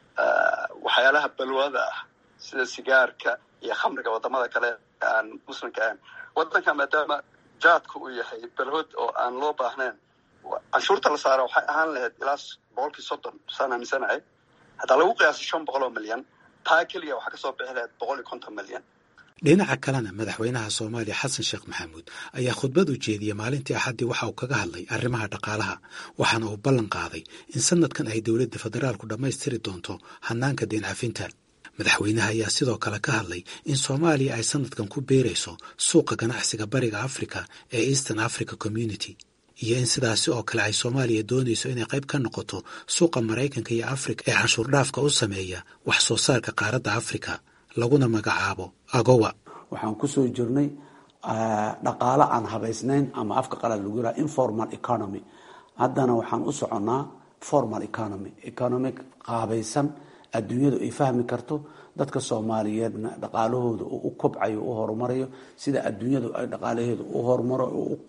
waxyaalaha balwada ah sida sigaarka iyo khamriga wadamada kale aan muslimka ahayn waddanka maadaama jaadka uu yahay balhood oo aan loo baahnayn canshuurta la saaro waxay ahaan lahayd ilaa boqolkii soddon saan aaminsanahay haddaa lagu qiyaasay shan boqol oo milyan taa keliya waxaa kasoo bixi lahayd boqol iyo konton milyan dhinaca kalena madaxweynaha soomaaliya xasan sheekh maxamuud ayaa khudbad u jeediyey maalintii axaddii waxa uu kaga hadlay arrimaha dhaqaalaha waxaana uu ballan qaaday in sanadkan ay dowladda federaalku dhammaystiri doonto hanaanka deen cafinta madaxweynaha ayaa sidoo kale ka hadlay in soomaaliya ay sanadkan ku beerayso suuqa ganacsiga bariga africa ee eastern africa community iyo in sidaasi oo kale ay soomaaliya doonayso inay qayb ka noqoto suuqa maraykanka iyo afrika ee canshuur dhaafka u sameeya wax soo saarka qaaradda afrika laguna magacaabo agowa waxaan kusoo jirnay dhaqaalo aan habaysnayn ama afka qalaad lagu yiraha informal economy haddana waxaan u soconnaa formal economy economic qaabaysan adduunyadu ay fahmi karto dadka soomaaliyeedna dhaqaalahooda uu u kobcayo u horumarayo sida adduunyadu ay dhaqaalaheedu u horumaro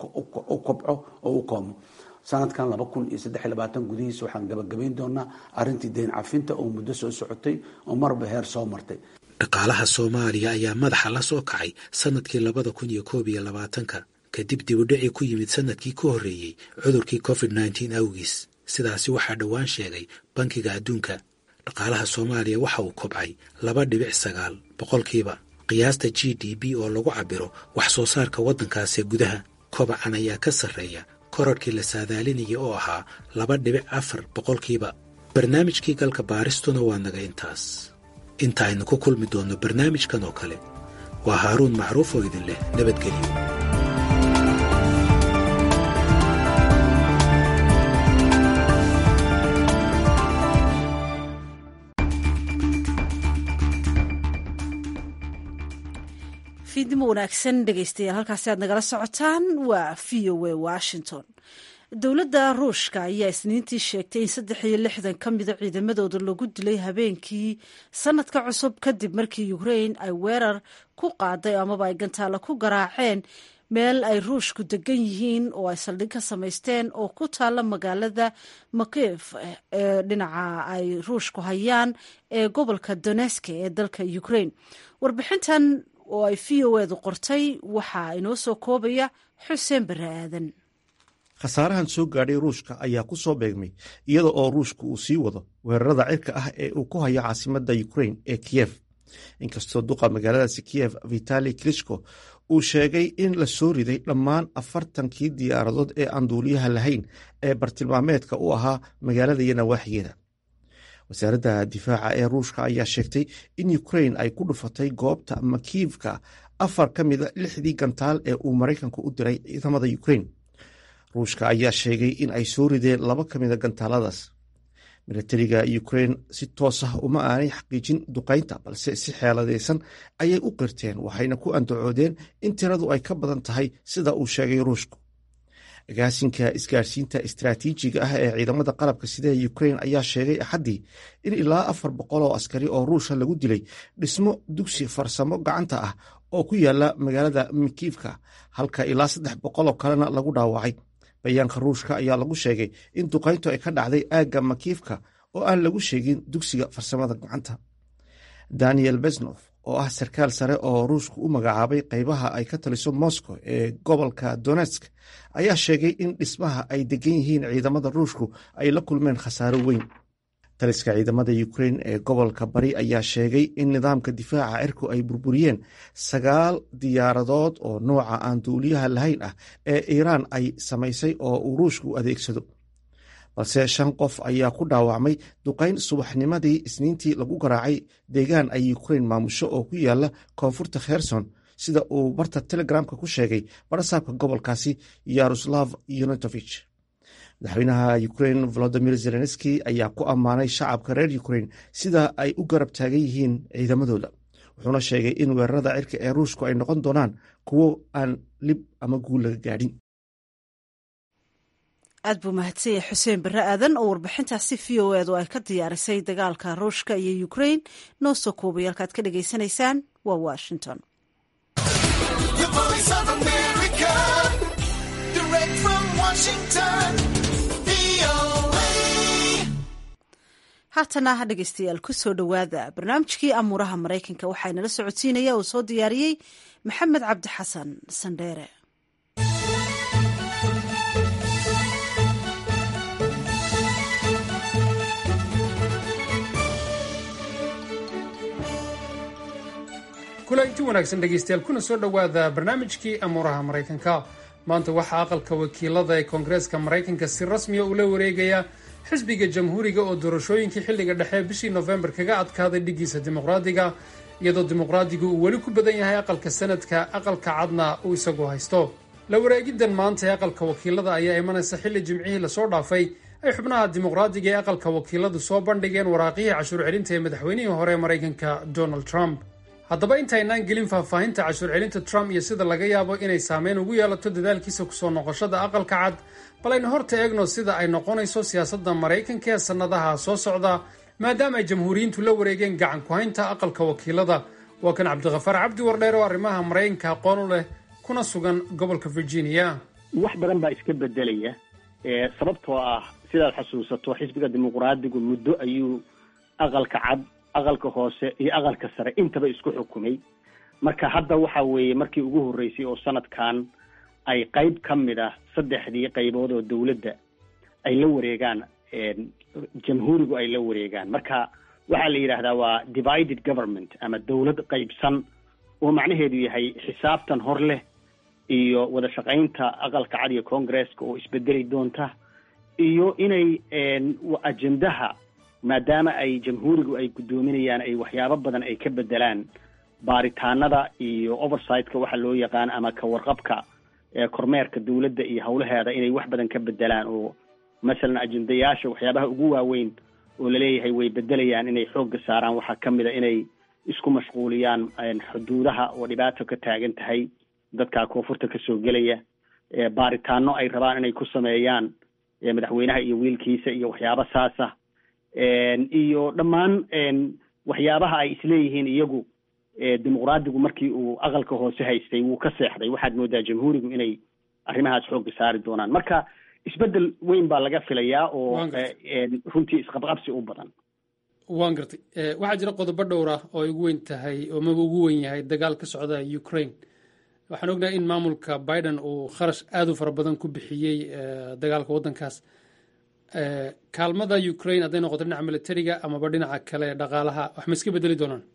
u kobco oo u koomo sanadkan laba kun iyo saddex iyo labaatan gudihiisa waxaan gabagabayn doonaa arrintii deen cafinta oo muddo soo socotay oo marba heer soo martay dhaqaalaha soomaaliya ayaa madaxa la soo kacay sanadkii labada kun iyo koob iyo labaatanka kadib dibudhicii ku yimid sanadkii ka horreeyey cudurkii covid nneteen awgiis sidaasi waxaa dhowaan sheegay bankiga adduunka dhaqaalaha soomaaliya waxa uu kobcay laba dhibic sagaal boqolkiiba qiyaasta g d b oo lagu cabiro wax soo saarka waddankaasee gudaha kobacan ayaa ka sarreeya korarhkii la saadaalinaya oo ahaa laba dhibic afar boqolkiiba barnaamijkii galka baaristuna waa naga intaas inta aynu ku kulmi doonno barnaamijkan oo kale waa haaruun macruuf oo idin leh nabadgelyo fiidnimo wanaagsan dhegeystayaal halkaasi aad nagala socotaan waa v o a washington dowladda ruushka ayaa isniintii sheegtay in saddex iyo lixdan ka mida ciidamadooda lagu dilay habeenkii sanadka cusub kadib markii ukrain ay weerar ku qaaday amaba ay gantaalo ku garaaceen meel ay ruushku degan yihiin oo ay saldhig ka samaysteen oo ku taalla magaalada makiv ee dhinaca ay ruushku hayaan ee gobolka doneske ee dalka ukrain warbixintan oo ay v o edu qortay waxaa inoo soo koobaya xuseen bare aadan khasaarahan soo gaadhay ruushka ayaa ku soo beegmay iyada oo ruushku uu sii wado weerarada cirka ah ee uu ku hayo caasimadda ukrain ee kiyef inkastoo duqa magaaladaasi kiyef vitali klishko uu sheegay in la soo riday dhammaan afartankii diyaaradood ee aan duuliyaha lahayn ee bartilmaameedka u ahaa magaalada iyo nawaaxigeeda wasaaradda difaaca ee ruushka ayaa sheegtay in ukrain ay ku dhufatay goobta makiivka afar ka mida lixdii gantaal ee uu maraykanku u diray ciidamada ukrain ruushka ayaa sheegay in ay soo rideen laba ka mida gantaaladaas milatariga ukrain si toos ah uma aanay xaqiijin duqaynta balse si xeeladaysan ayay u qirteen waxayna ku andacoodeen in tiradu ay ka badan tahay sida uu sheegay ruushku agaasinka isgaarsiinta istraatiijiga ah ee ciidamada qalabka sida ukrain ayaa sheegay axaddii in ilaa afar boqol oo askari oo ruusha lagu dilay dhismo dugsi farsamo gacanta ah oo ku yaala magaalada mikiivka halka ilaa saddex boqol oo kalena lagu dhaawacay bayaanka ruushka ayaa lagu sheegay in duqayntu ay ka dhacday aagga makiivka oo aan lagu sheegin dugsiga farsamada gacanta daniel besnof oo ah sarkaal sare oo ruushku u magacaabay qaybaha ay ka taliso moscow ee gobolka donetsk ayaa sheegay in dhismaha ay degan yihiin ciidamada ruushku ay la kulmeen khasaaro weyn taliska ciidamada ukrain ee gobolka bari ayaa sheegay in nidaamka difaaca cirku ay burburiyeen sagaal diyaaradood oo nooca aan duuliyaha lahayn ah ee iiraan ay samaysay oo uu ruushku adeegsado balse shan qof ayaa ku dhaawacmay duqayn subaxnimadii isniintii lagu garaacay deegaan ay ukrain maamusho oo ku yaala koonfurta kherson sida uu barta telegramka ku sheegay barasaabka gobolkaasi yaroslav yunutovich madaxweynaha ukrain volodimir zelenski ayaa ku ammaanay shacabka reer ukrain sida ay u garab taagan yihiin ciidamadooda wuxuuna sheegay in weerarada cirka ee ruushku ay noqon doonaan kuwo aan lib ama guul laga gaadhin aad buu mahadsanya xuseen barre aadan oo warbixintaasi v o edu ay ka diyaarisay dagaalka ruushka iyo ukrain noo soo koobay halkaad ka dhagaysanaysaan waa washington haatana dhegeystayaal ku soo dhowaada barnaamijkii amuuraha maraykanka waxaa inala socodsiinaya oo soo diyaariyey maxamed cabdi xasan sandheere kula inti wanaagsan dhegaystayaal kuna soo dhowaada barnaamijkii amuuraha maraykanka maanta waxaa aqalka wakiilada ee koongareeska maraykanka si rasmiya ula wareegaya xisbiga jamhuuriga oo doorashooyinkii xilliga dhexe bishii nofembar kaga adkaaday dhigiisa dimuqraadiga iyadoo dimuqraadigu uu weli ku badan yahay aqalka sanadka aqalka cadna uu isagu haysto la wareegiddan maanta ee aqalka wakiilada ayaa imanaysa xilli jimcihii lasoo dhaafay ay xubnaha dimuqraadiga ee aqalka wakiiladu soo bandhigeen waraaqihii cashuur celinta ee madaxweynihii hore ee maraykanka donald trump haddaba intaynaan gelin faahfaahinta cashuur celinta trump iyo sida laga yaabo inay saameyn ugu yeelato dadaalkiisa kusoo noqoshada aqalka cad bal aynu horta eegno sida ay noqonayso siyaasadda maraykanka ee sannadaha soo socda maadaama ay jamhuuriyiintu la wareegeen gacan ku-haynta aqalka wakiilada waa kan cabdikhafaar cabdi wardheer oo arrimaha maraykanka aqoon u leh kuna sugan gobolka virginia wax badan baa iska bedelaya sababtoo ah sidaad xasuusato xisbiga dimuqraadigu muddo ayuu aqalka cad aqalka hoose iyo aqalka sare intaba isku xukumay marka hadda waxa weeye markii ugu horreysay oo sanadkan ay qayb ka mid ah saddexdii qaybood oo dawladda ay la wareegaan jamhuurigu ay la wareegaan marka waxaa la yidhaahdaa waa divided government ama dawlad qaybsan oo macnaheedu yahay xisaabtan hor leh iyo wada shaqaynta aqalka cad iyo congresska oo isbedeli doonta iyo inay ajendaha maadaama ay jamhuurigu ay guddoominayaan ay waxyaabo badan ay ka bedelaan baaritaanada iyo oversightka waxa loo yaqaan ama ka warqabka kormeerka dawladda iyo howlaheeda inay wax badan ka bedelaan oo masalan ajendayaasha waxyaabaha ugu waaweyn oo laleeyahay way bedelayaan inay xoogga saaraan waxaa ka mid a inay isku mashquuliyaan xuduudaha oo dhibaato ka taagan tahay dadka koonfurta kasoo gelaya baaritaano ay rabaan inay ku sameeyaan madaxweynaha iyo wiilkiisa iyo waxyaabo saasa iyo dhammaan waxyaabaha ay isleeyihiin iyagu dimuqraadigu markii uu aqalka hoose haystay wuu ka seexday waxaad moodaa jamhuurigu inay arrimahaas xoogga saari doonaan marka isbedel weyn baa laga filayaa oo runtii isqabqabsi u badan waan gartay waxaa jira qodobo dhowr ah oo ay ugu weyn tahay oo maba ugu weyn yahay dagaal ka socda ukraine waxaan ognahay in maamulka biden uu kharash aada u fara badan ku bixiyey dagaalka waddankaas kaalmada ukraine hadday noqoto dhinaca militariga amaba dhinaca kale dhaqaalaha wax ma iska bedeli doonaan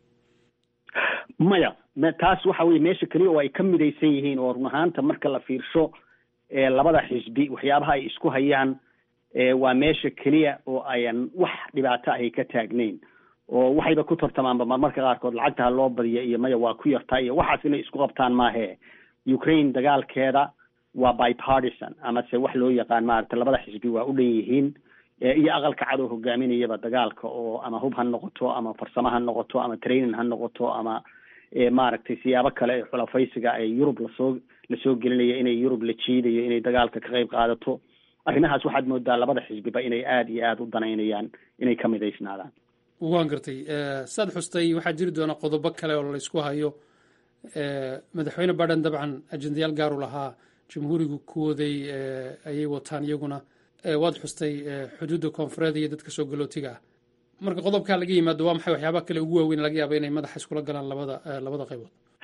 maya taas waxa weye meesha keliya oo ay ka midaysan yihiin oo run ahaanta marka la fiirsho labada xisbi waxyaabaha ay isku hayaan waa meesha keliya oo ayan wax dhibaato ahay ka taagnayn oo waxayba ku tartamaanba marmarka qaarkood lacagtaha loo badiya iyo maya waa ku yartaa iyo waxaas inay isku qabtaan maahe ukraine dagaalkeeda waa bipartisan amase wax loo yaqaan maarata labada xisbi waa u dhan yihiin iyo aqalka cad oo hogaaminayaba dagaalka oo ama hub ha noqoto ama farsamo ha noqoto ama training ha noqoto ama maaragtay siyaabo kale ee xulafaysiga ee yurub lasoo lasoo gelinaya inay yurub la jiidayo inay dagaalka ka qayb qaadato arrimahaas waxaad moodaa labada xisbiba inay aada iyo aada u danaynayaan inay ka midaysnaadaan waan gartay saad xustay waxaa jiri doona qodobo kale oo laysku hayo madaxweyne biden dabcan ajendayaal gaaru lahaa jamhuurigu kuwooday ayay wataan iyaguna waad xustay xuduudda koonfureed iyo dadka soo galootiga ah marka qodobkaa laga yimaado waa maxay waxyaaba kale ugu waaweyn laga yaaba inay madaxa iskula galaan labada labada qaybood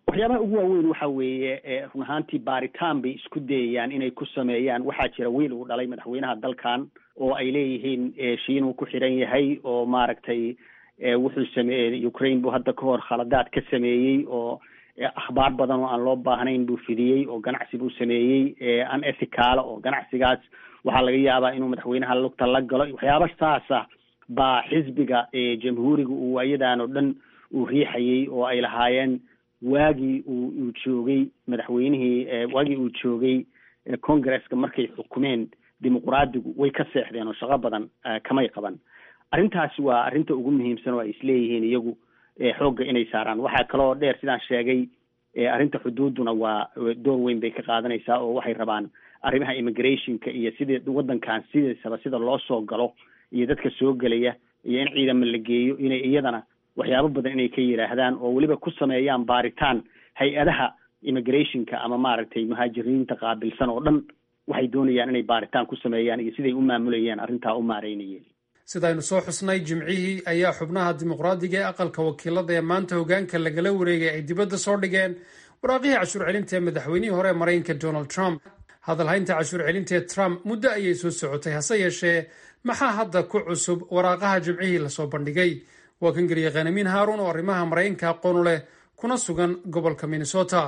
waxyaabaha ugu waaweyn waxa weeye run ahaantii baaritaan bay isku dayayaan inay ku sameeyaan waxaa jira wiil uu dhalay madaxweynaha dalkan oo ay leeyihiin shiinuu ku xiran yahay oo maaragtay wuxuu sameeyey ukraine buu hadda ka hor khaladaad ka sameeyey oo akhbaar badan oo aan loo baahnayn buu fidiyey oo ganacsi buu sameeyey an ethicaala oo ganacsigaas waxaa laga yaabaa inuu madaxweynaha lugta la galo waxyaaba saasa baa xisbiga jamhuuriga uu waayadan oo dhan uu riixayey oo ay lahaayeen waagii uu uu joogay madaxweynihii waagii uu joogay congresska markay xukumeen dimuqraadigu way ka seexdeen oo shaqo badan kamay qaban arrintaasi waa arrinta ugu muhiimsan oo ay isleeyihiin iyagu xoogga inay saaraan waxaa kaloo dheer sidaan sheegay arrinta xuduuduna waa door weyn bay ka qaadanaysaa oo waxay rabaan arrimaha immigrationka iyo sidii waddankan sidiisaba sida loo soo galo iyo dadka soo gelaya iyo in ciidama la geeyo inay iyadana waxyaabo badan inay ka yidhaahdaan oo weliba ku sameeyaan baaritaan hay-adaha immigrationka ama maaragtay muhaajiriinta qaabilsan oo dhan waxay doonayaan inay baaritaan ku sameeyaan iyo siday u maamulayeen arrintaa u maareynayeen sidaynu soo xusnay jimcihii ayaa xubnaha dimuqraadiga ee aqalka wakiilada ee maanta hogaanka lagala wareegay ay dibadda soo dhigeen waraaqihii cashuur celinta ee madaxweynihii hore ee maraykanka donald trump hadalhaynta cashuur celinta ee trump muddo ayay soo socotay hase yeeshee maxaa hadda ku cusub waraaqaha jimcihii lasoo bandhigay waa kan geliya khanamiin haaruun oo arrimaha maraykanka aqoonu leh kuna sugan gobolka minnesota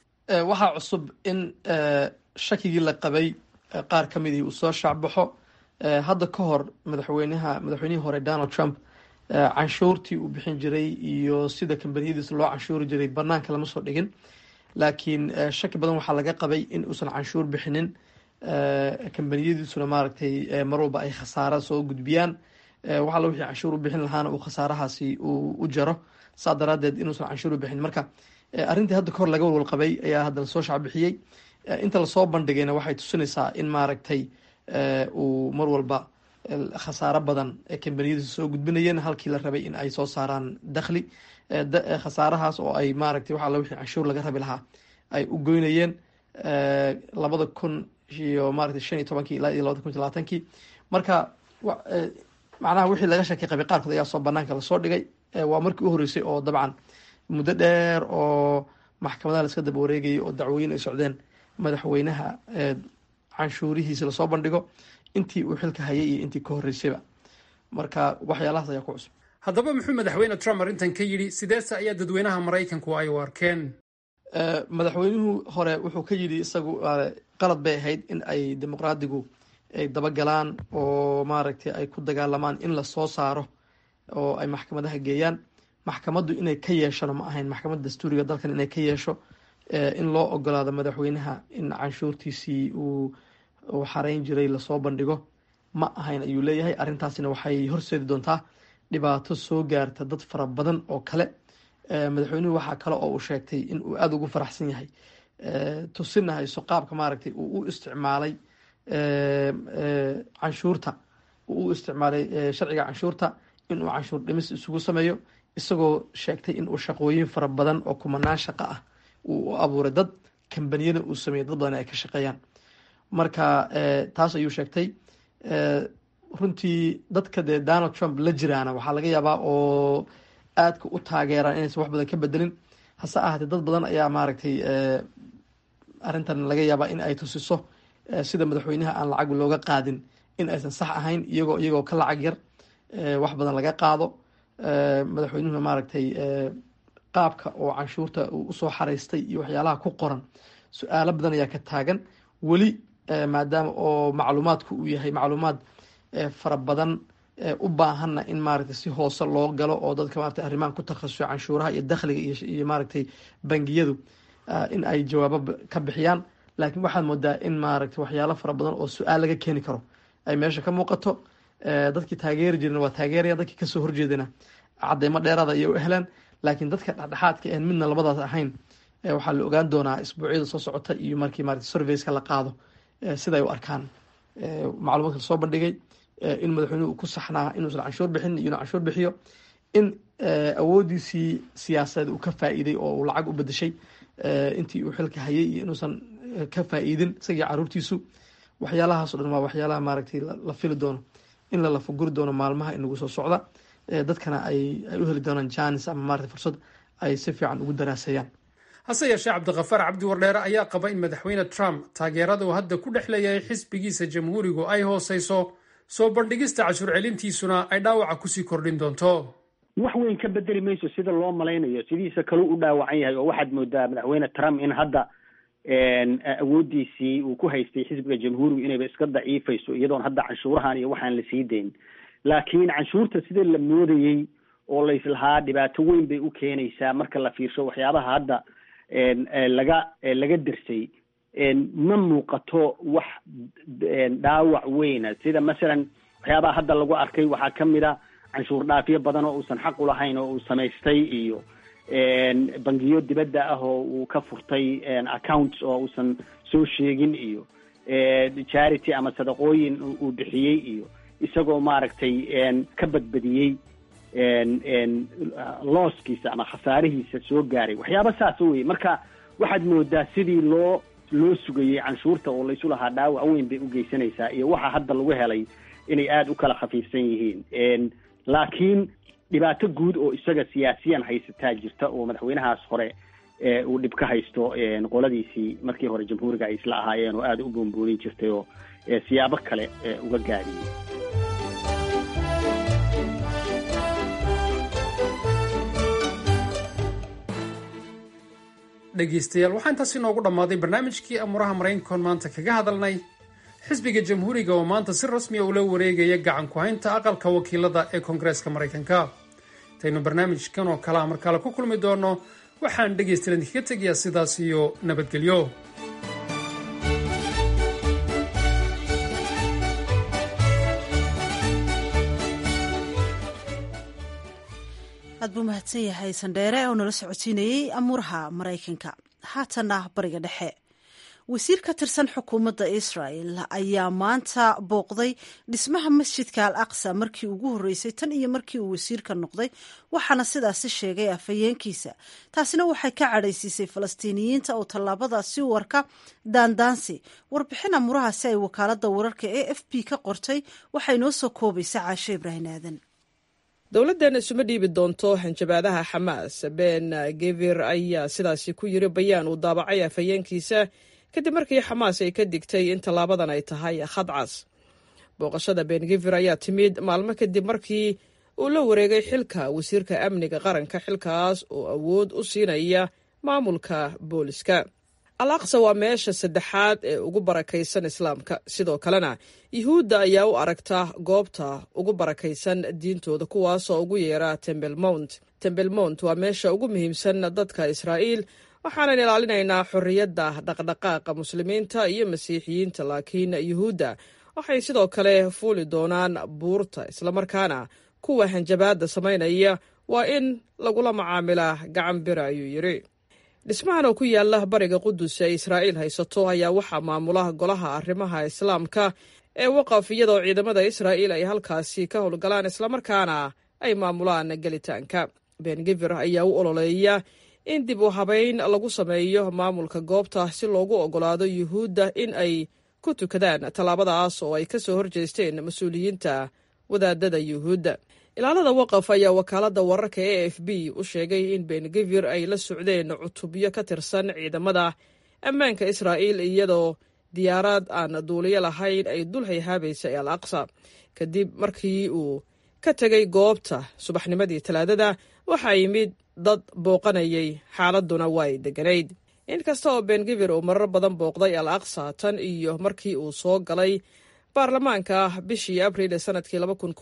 waxaa cusub in shakigii la qabay qaar ka midii uu soo shaacbaxo hadda ka hor madaxweynaha madaxweynihii hore donald trump canshuurtii uu bixin jiray iyo sida kambaniyadiisa loo canshuuri jiray banaanka lama soo dhigin laakiin shaki badan waxaa laga qabay in uusan canshuur bixinin kambaniyadiisuna maaragtay mar walba ay khasaara soo gudbiyaan waxala wixii canshuur u bixin lahaana uu khasaarahaasi uu u jaro saa daraadeed inuusan canshuur u bixin marka arrintii hadda kahor laga walwal qabay ayaa haddana soo shacbixiyey inta lasoo bandhigayna waxay tusinaysaa in maaragtay uu mar walba khasaaro badan kambaniyadiisa soo gudbinayeen halkii la rabay in ay soo saaraan dakhli khasaarahaas oo ay maaragtay waxala wixii canshuur laga rabi lahaa ay u goynayeen labada kun iyo maaragtay shan iyo tobankii ilaa iyo labada kun iyo labaatankii marka macnaha wixii laga shakay qabay qaarkood ayaa soo banaanka lasoo dhigay waa markii u horeysay oo dabcan muddo dheer oo maxkamadaha laiska daba wareegayay oo dacwooyin ay socdeen madaxweynaha canshuurihiisi lasoo bandhigo intii uu xilka hayay iyo intii ka horeysayba marka waxyaalahaas ayaa ku cusub haddaba muxuu madaxweyne trump arrintan ka yidhi sideese ayaa dadweynaha maraykanku ay u arkeen madaxweynuhu hore wuxuu ka yidhi isagu qalad bay ahayd in ay dimuqraadigu ay dabagalaan oo maaragtay ay ku dagaalamaan in lasoo saaro oo ay maxkamadaha geeyaan maxkamaddu inay ka yeeshona ma ahayn maxkamadda dastuuriga dalkan inay ka yeesho in loo ogolaado madaxweynaha in canshuurtiisii uu uu xarayn jiray lasoo bandhigo ma ahayn ayuu leeyahay arrintaasina waxay horseedi doontaa dhibaato soo gaarta dad fara badan oo kale madaxweynuhu waxaa kale oo uu sheegtay in uu aada ugu faraxsan yahay tusina hayso qaabka maaragtay uu u isticmaalay canshuurta uu u isticmaalay sharciga canshuurta inuu canshuur dhimis isugu sameeyo isagoo sheegtay in uu shaqooyin fara badan oo kumanaan shaqo ah uu u abuuray dad kambaniyana uu sameeyey dad badan ay ka shaqeeyaan marka taas ayuu sheegtay runtii dadka dee donald trump la jiraana waxaa laga yaabaa oo aadka u taageeraan inaysan wax badan ka bedelin hase ahaatee dad badan ayaa maaragtay arrintan laga yaabaa in ay tusiso sida madaxweynaha aan lacag looga qaadin in aysan sax ahayn iyagoo iyagoo ka lacag yar wax badan laga qaado madaxweynuhuna maaragtay qaabka oo canshuurta uu usoo xaraystay iyo waxyaalaha ku qoran su-aalo badan ayaa ka taagan weli maadaama oo macluumaadku uu yahay macluumaad fara badan u baahanna in maaragtay si hoose loo galo oo dadka maaragtay arrimahan ku takhasusay canshuuraha iyo dakhliga iyo maaragtay bangiyadu in ay jawaabo ka bixiyaan laakiin waxaad moodaa in maaragtay waxyaalo fara badan oo su-aal laga keeni karo ay meesha ka muuqato dadkii taageeri jirana waa taageeraya dadkii kasoo horjeedana cadeymo dheeraada ayay u heleen laakiin dadka dhexdhexaadka en midna labadaas ahayn waxaa la ogaan doonaa isbuucyada soo socota iyo markii maaragtay surveyska la qaado siday u arkaan macluumaadka lasoo bandhigay in madaxweynuhu ku saxnaa inuusan canshuur bixin iyo inuu canshuur bixiyo in awoodiisii siyaasadeed uu ka faa'iiday oo uu lacag u bedeshay intii uu xilka hayay iyo inuusan ka faa'iidin isagii caruurtiisu waxyaalahaas o dhan waa waxyaalaha maaragtay la fili doono in la lafaguri doono maalmaha inagu soo socda dadkana ay ay u heli doonaan janis ama maaragtay fursad ay si fiican ugu daraaseeyaan hase yeeshee cabdikhafaar cabdi wardheere ayaa qaba in madaxweyne trump taageerada uu hadda ku dhex leeyahay xisbigiisa jamhuurigu ay hooseyso soo bandhigista cashuur celintiisuna ay dhaawaca kusii kordhin doonto wax weyn ka bedeli mayso sida loo malaynayo sidiisa kaleu u dhaawacan yahay oo waxaad moodaa madaxweyne trump in hadda awooddiisii uu ku haystay xisbiga jamhuurigu inayba iska daciifayso iyadoon hadda canshuurahan iyo waxaan la sii dayn laakiin canshuurta sida la moodayey oo laislahaa dhibaato weyn bay u keenaysaa marka la fiirsho waxyaabaha hadda laga laga dersay ma muuqato wax dhaawac weyna sida masalan waxyaabaha hadda lagu arkay waxaa kamid a canshuur dhaafyo badan oo uusan xaq ulahayn oo uu samaystay iyo bangiyo dibadda ah oo uu ka furtay accounts oo uusan soo sheegin iyo charity ama sadaqooyin uu bixiyey iyo isagoo maaragtay ka badbadiyey looskiisa ama khasaarihiisa soo gaaray waxyaaba saas weye marka waxaad moodaa sidii loo loo sugayey canshuurta oo laysu lahaa dhaawac weyn bay u geysanaysaa iyo waxa hadda lagu helay inay aada u kala khafiifsan yihiin laakiin dhibaato guud oo isaga siyaasiyan haysataa jirta oo madaxweynahaas hore uu dhib ka haysto qoladiisii markii hore jamhuuriga ay isla ahaayeen oo aada u boonboonin jirtay oo siyaabo kale uga gaadiyey dhegeystayaal waxaa intaas inoogu dhammaaday barnaamijkii amuuraha maraykankoon maanta kaga hadalnay xisbiga jamhuuriga oo maanta si rasmiya ula wareegaya gacan ku-haynta aqalka wakiilada ee koongareeska maraykanka intaynu barnaamijkan oo kalea markale ku kulmi doonno waxaan dhegaystayaal idinkaga tegayaa sidaas iyo nabadgelyo aad buu mahadsan yahay sandheere oo nala socodsiinayey amuuraha maraykanka haatanna bariga dhexe wasiir ka tirsan xukuumadda israel ayaa maanta booqday dhismaha masjidka al aqsa markii ugu horreysay tan iyo markii uu wasiirka noqday waxaana sidaasi sheegay afhayeenkiisa taasina waxay ka cadhaysiisay falastiiniyiinta oo tallaabadaasi u arka daandaansi warbixin amuurahaasi ay wakaaladda wararka e f b ka qortay waxay noo soo koobaysa caashe ibraahin aadan dowladdan isuma dhiibi doonto hanjabaadaha xamaas ben gevir ayaa sidaasi ku yiri bayaan uu daabacay afhayeenkiisa kadib markii xamaas ay ka digtay in tallaabadan ay tahay khadcas booqashada ben gevir ayaa timid maalmo kadib markii uu la wareegay xilka wasiirka amniga qaranka xilkaas oo awood u siinaya maamulka booliska al aqsa waa meesha saddexaad ee ugu barakaysan islaamka sidoo kalena yuhuudda ayaa u aragta goobta ugu barakaysan diintooda kuwaasoo ugu yeera tembel mount tembel mount waa meesha ugu muhiimsan dadka israa'iil waxaanan ilaalinaynaa xorriyadda dhaqdhaqaaqa muslimiinta iyo masiixiyiinta laakiin yuhuudda waxay sidoo kale fuuli doonaan buurta islamarkaana kuwa hanjabaadda samaynaya waa in lagula macaamilaa gacan bira ayuu yidhi dhismahan oo ku yaala bariga qudus ee israa'iil haysato ayaa waxaa maamula golaha arrimaha islaamka ee waqaf iyadoo ciidamada israa'iil ay halkaasi ka howlgalaan islamarkaana ay maamulaan gelitaanka bengevir ayaa u ololeeya in dib u habayn lagu sameeyo maamulka goobta si loogu oggolaado yuhuudda in ay ku tukadaan tallaabadaas oo ay ka soo horjeesteen mas-uuliyiinta wadaadada yuhuudda ilaalada waqaf ayaa wakaaladda wararka e f b u sheegay in bengevir ay la socdeen cutubyo ka tirsan ciidamada ammaanka israa'iil iyadoo diyaaraad aan duuliyo lahayn ay dul hayhaabaysay al aqsa kadib markii uu ka tegay goobta subaxnimadii talaadada waxaa yimid dad booqanayay xaaladuna way degganayd inkasta oo bengevir uu marar badan booqday al aqsa tan iyo markii uu soo galay baarlamaanka bishii abriil ee sanadkii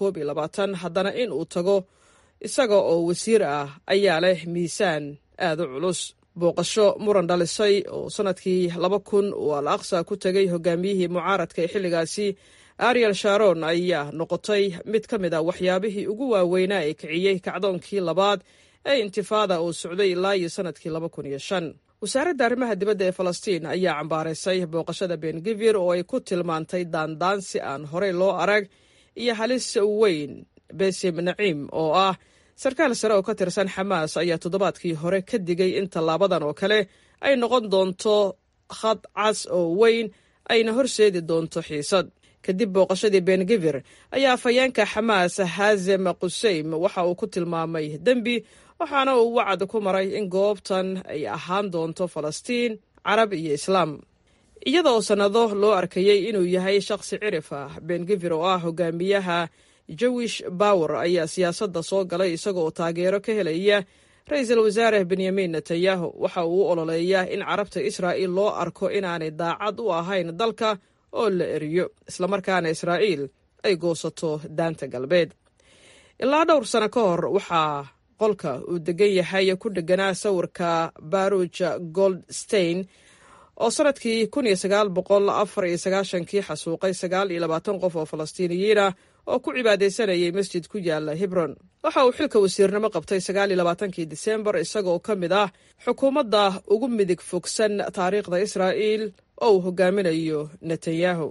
haddana in uu tago isaga oo wasiir ah ayaa leh miisaan aad u culus booqasho muran dhalisay oo sanadkii laba kun uu al aqsa ku tegay hogaamiyihii mucaaradka ee xilligaasi ariel sharon ayaa noqotay mid ka mid a waxyaabihii ugu waaweynaa ee kiciyey kacdoonkii labaad ee intifaada uu socday ilaa iyo sanadkii laba kun iyo shan wasaaradda arrimaha dibadda ee falastiin ayaa cambaaraysay booqashada bengevir oo ay ku tilmaantay daandaansi aan horey loo arag iyo halis weyn besim naciim oo ah sarkaal sare oo ka tirsan xamaas ayaa toddobaadkii hore ka digay in tallaabadan oo kale ay noqon doonto khad cas oo weyn ayna horseedi doonto xiisad kadib booqashadii bengivir ayaa afhayeenka xamaas xaazem quseym waxa uu ku tilmaamay dembi waxaana uu wacad ku maray in goobtan ay ahaan doonto falastiin carab iyo islaam iyada oo sannado loo arkayey inuu yahay shakhsi cirif ah bengivir oo ah hogaamiyaha jewish bower ayaa siyaasadda soo galay isaga oo taageero ka helaya ra-iisul wasaare benyamin netanyahu waxa uu u ololeeyaa in carabta israa'iil loo arko inaanay daacad u ahayn dalka oo la eriyo islamarkaana israa'iil ay goosato daanta galbeed ilaa dhowr sano ka hor waxaa qolka uu degan yahay ku dheganaa sawirka baruj goldstein oo sanadkii kun iyo sagaal boqol afar iyo sagaashankii xasuuqay sagaal iyo labaatan qof oo falastiiniyiin ah oo ku cibaadaysanayay masjid ku yaala hebron waxa uu xilka wasiirnimo qabtay sagaal iyo labaatankii disembar isagaoo ka mid ah xukuumadda ugu midig fogsan taariikhda israa'iil oo uu hogaaminayo netanyahu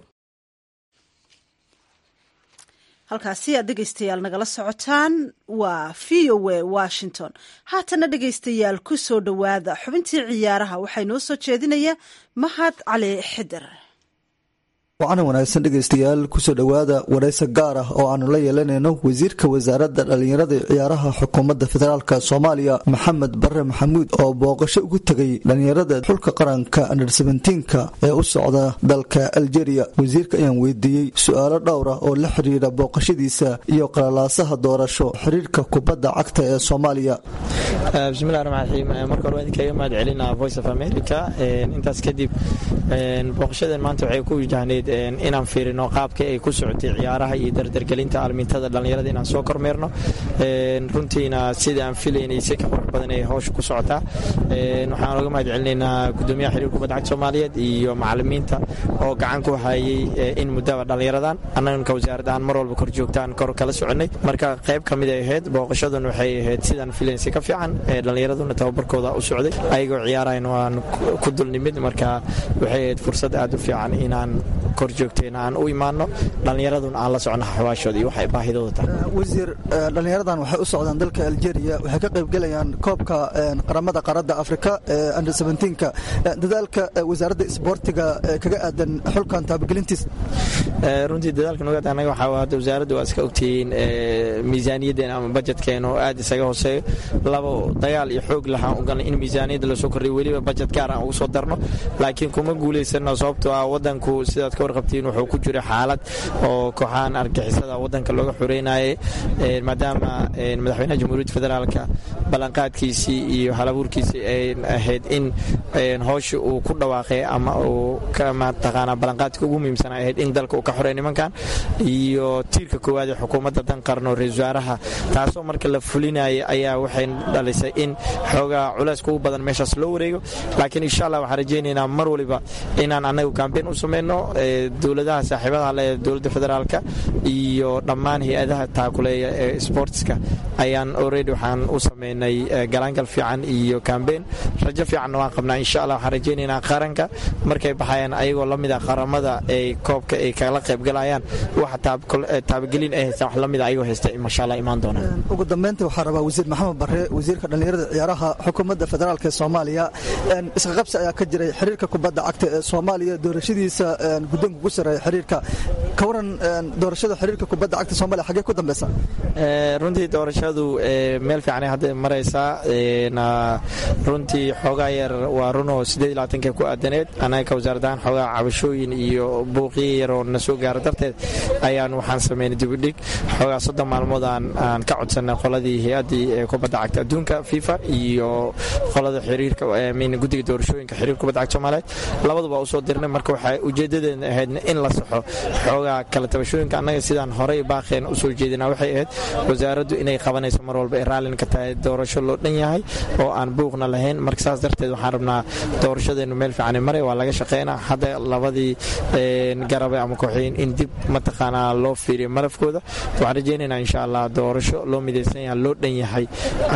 halkaasi aad dhegaystayaal nagala socotaan waa v o a washington haatana dhegaystayaal ku soo dhowaada xubintii ciyaaraha waxaa inoo soo jeedinaya mahad cali xidir wacana wanaagsan dhegaystayaal kusoo dhowaada waraysi gaar ah oo aanu la yeelanayno wasiirka wasaaradda dhallinyarada iyo ciyaaraha xukuumadda federaalk soomaaliya maxamed bare maxamuud oo booqasho ugu tegay dhallinyarada xulka qaranka under sebentiinka ee u socda dalka aljeria wasiirka ayaan weydiiyey su-aalo dhowr ah oo la xiriira booqashadiisa iyo qalalaasaha doorasho xiriirka kubadda cagta ee soomaaliya bismillahi raxmaan raxiim marka hore waan idinkaga mahad celinaa voice of america intaas kadib booqashadan maanta waxay ku wajahneyd inaan fiirino qaabka ay ku socotay ciyaaraha iyo dardargelinta aalmintada dhallinyarada inaan soo kormeerno runtiina sida aan filaynay si ka qurux badan ay howsha ku socotaa waxaan oga mahad celinaynaa gudoomiyaha xiriir kubadda cagta soomaaliyeed iyo macalimiinta oo gacan ku hayay in muddaba dhallinyaradan annaganka wasaaradahaan mar walba kor joogtaan kor kala soconay marka qayb ka mid ay ahayd booqashadan waxay ahayd sidaan filayn si ka fiican dhallinyaraduna tababarkooda u socday ayagoo ciyaarahayn waan ku dulnimid marka waxay ahayd fursad aad u fiican inaan kor joogtayna aan u imaano dhallinyaraduna aan la socno xawaashooda iyo waxay baahidooda tahay wasiir dhallinyaradan waxay u socdaan dalka aljeria waxay ka qaybgelayaan koobka qaramada qaaradda afrika ee under seventeenka dadaalka wasaaradda isboortiga kaga aadan xulkan taabagelintiisa runtii dadaalka nugaad anaga waxaa hadda wasaaradda waa iska ogtihiin miisaaniyaddeena ama bajetkeena oo aad isaga hooseeyo labo dagaal iyo xoog lahaan ugalnay in miisaaniyadda lasoo kordhiyo weliba bajet gaar aan ugu soo darno laakiin kuma guulaysano sababtoo ah wadanku sidaad ka warqabtiin wuxuu ku jira xaalad oo kooxahan argixisada wadanka looga xoreynayay maadaama madaxweynaha jamhuuriyadda federaalka ballanqaadkiisii iyo halabuurkiisii ay ahayd in howsha uu ku dhawaaqay ama uu mataqaanaa ballanqaadka ugu muhiimsan ay ahayd in dalka uu ka xoreey nimankan iyo tiirka koowaad ee xukuumadda dan qarno ra-isul wasaaraha taasoo marka la fulinaya ayaa waxay dhalisay in xoogaa culayska ugu badan meeshaas loo wareego laakiin insha allah waxaan rajaynaynaa mar waliba inaan annagu kambeyn u samayno dowladaha saaxiibadaha le dowladda federaalka iyo dhammaan hay-adaha taakuleeya ee sportska ayaan already waxaan u samaynay galaangal fiican iyo kambeyn rajo fiicanna waan qabnaa insha allah waxaan rajaynaynaa qaranka markay baxayaan ayagoo la mid a qaramada ay koobka ay kala qaybgalayaan waxa taabagelin ay haystaan wax la mid a ayagoo haysta masha allah imaan doonaan ugu dambeynta waxaa rabaa wasiir maxamed bare wasiirka dhallinyarada ciyaaraha xukuumadda federaalk ee soomaaliya isqaqabsi ayaa ka jiray xiriirka kubadda cagta ee soomaaliya doorashadiisa guddoonka ugu sareeya xiriirka ka waran doorashada xiriirka kubadda cagta soomaliya xaggee ku dambeysa runtii doorashadu meel fiicanay hadda maraysaa runtii xoogaa yar waa runoo siddeed iyo labaatanka ku aadaneed annaga ka wasaaradahaan xoogaa cabashooyin iyo buuqiyo yaroo na soo gaara darteed ayaan waxaan samaynay dibudhig xoogaa soddon maalmood aan ka codsanay qoladii hay-addii kubadda cagta adduunka fifa iyo qolada xiriirka guddiga doorashooyinka xiriirka kubadda cagta soomaaliyeed labaduba usoo dirnay marka waxay ujeedadeena ahayd in la saxo xoogaa kala tabashooyinka annaga sidaan horey baaqeen usoo jeedinaa waxay ahayd wasaaraddu inay qabanayso mar walba ay raallin ka tahay doorasho loo dhan yahay oo aan buuqna lahayn marka saas darteed waxaan rabnaa doorashadeennu meel fiican maray waa laga shaqeynaa hadda labadii garabe ama kooxeyn in dib mataqaanaa loo fiiriyo malafkooda waxaan rajaynaynaa insha allah doorasho loo midaysan yahay loo dhan yahay ayaa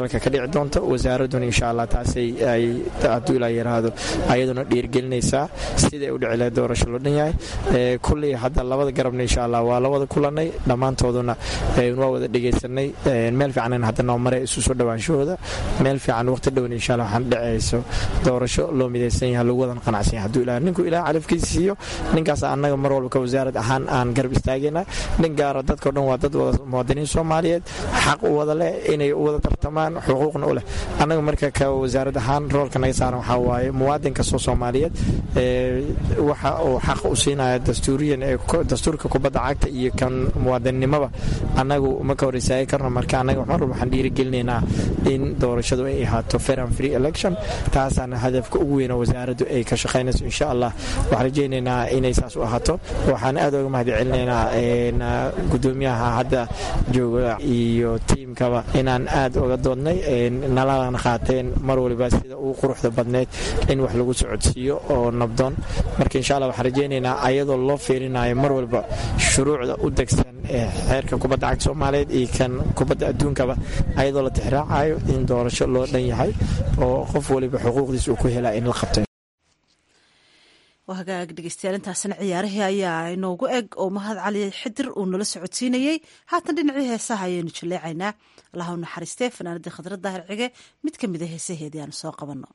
dalka ka dhici doonto wasaaraduna insha allah taasay ay hadduu ilaa yaraahdo ayaduna dhiirgelinaysaa siday u dhici lahayd doorasho loo dhan yahay kulley hadda labada garabna insha allah waa la wada kulanay dhammaantooduna waa wada dhegaysanay meel fiican hadda noo maray isu soo dhawaanshahooda meel fiican waqti dhown insha allah waxaan dhacayso doorasho loo midaysan yahay lagu wadan qanacsan yahay hadduu ilaa ninku ilaa calafkiisa siiyo ninkaas annaga mar walba ka wasaarad ahaan aan garab istaagayna nin gaara dadkao dhan waa dad wada muwaadiniin soomaaliyeed xaq u wada leh inay u wada tartamaan xuquuqna u leh annaga marka ka wasaarad ahaan roolka naga saaran waxaa waaye muwaadin kastoo soomaaliyeed waxa uu xaq u siinaya dastuuriyan ee dastuurka kubadda cagta iyo kan muwaadinnimaba annagu ma ka hor istaagi karno marka annaga mar walba waxaan dhiirigelinaynaa in doorashadu ay ahaato fair and free election taasaana hadafka ugu weyna wasaaraddu ay ka shaqaynayso insha allah waxaan rajaynaynaa inay saas u ahaato waxaan aad uga mahad celinaynaa gudoomiyaha hadda jooga iyo tiimkaba inaan aad uga doodnay nalana qaateen mar waliba sida ugu quruxda badneyd in wax lagu socodsiiyo oo nabdoon marka insha allah waxaan rajaynaynaa ayadoo loo fiirinayo mar walba shuruucda u degsan ee xeerka kubadda cagta soomaaliyeed iyo kan kubadda adduunkaba ayadoo la tixraacayo in doorasho loo dhan yahay oo qof waliba xuquuqdiis uu ku helaa in la qabtay waa hagaag dhegeystayaal intaasina ciyaarihii ayaa inoogu eg oo mahad cali xidir uu nala socodsiinayey haatan dhinacii heesaha ayaynu jaleecaynaa allaha u naxariistee fanaanadii khadra daahir cige mid ka mida heesaheedii aanu soo qabanno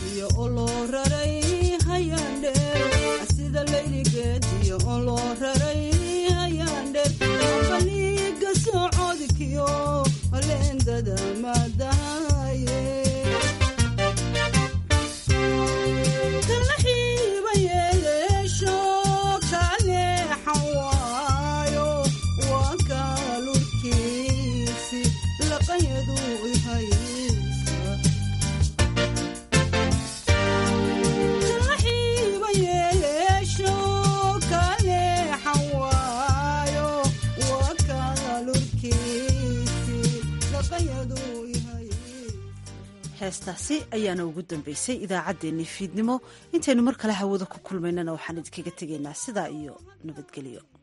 oo loo raray heestaasi ayaana ugu dambeysay idaacaddeenii fiidnimo intaynu mar kale hawada ku kulmaynana waxaan idinkaga tegaynaa sidaa iyo nabadgelyo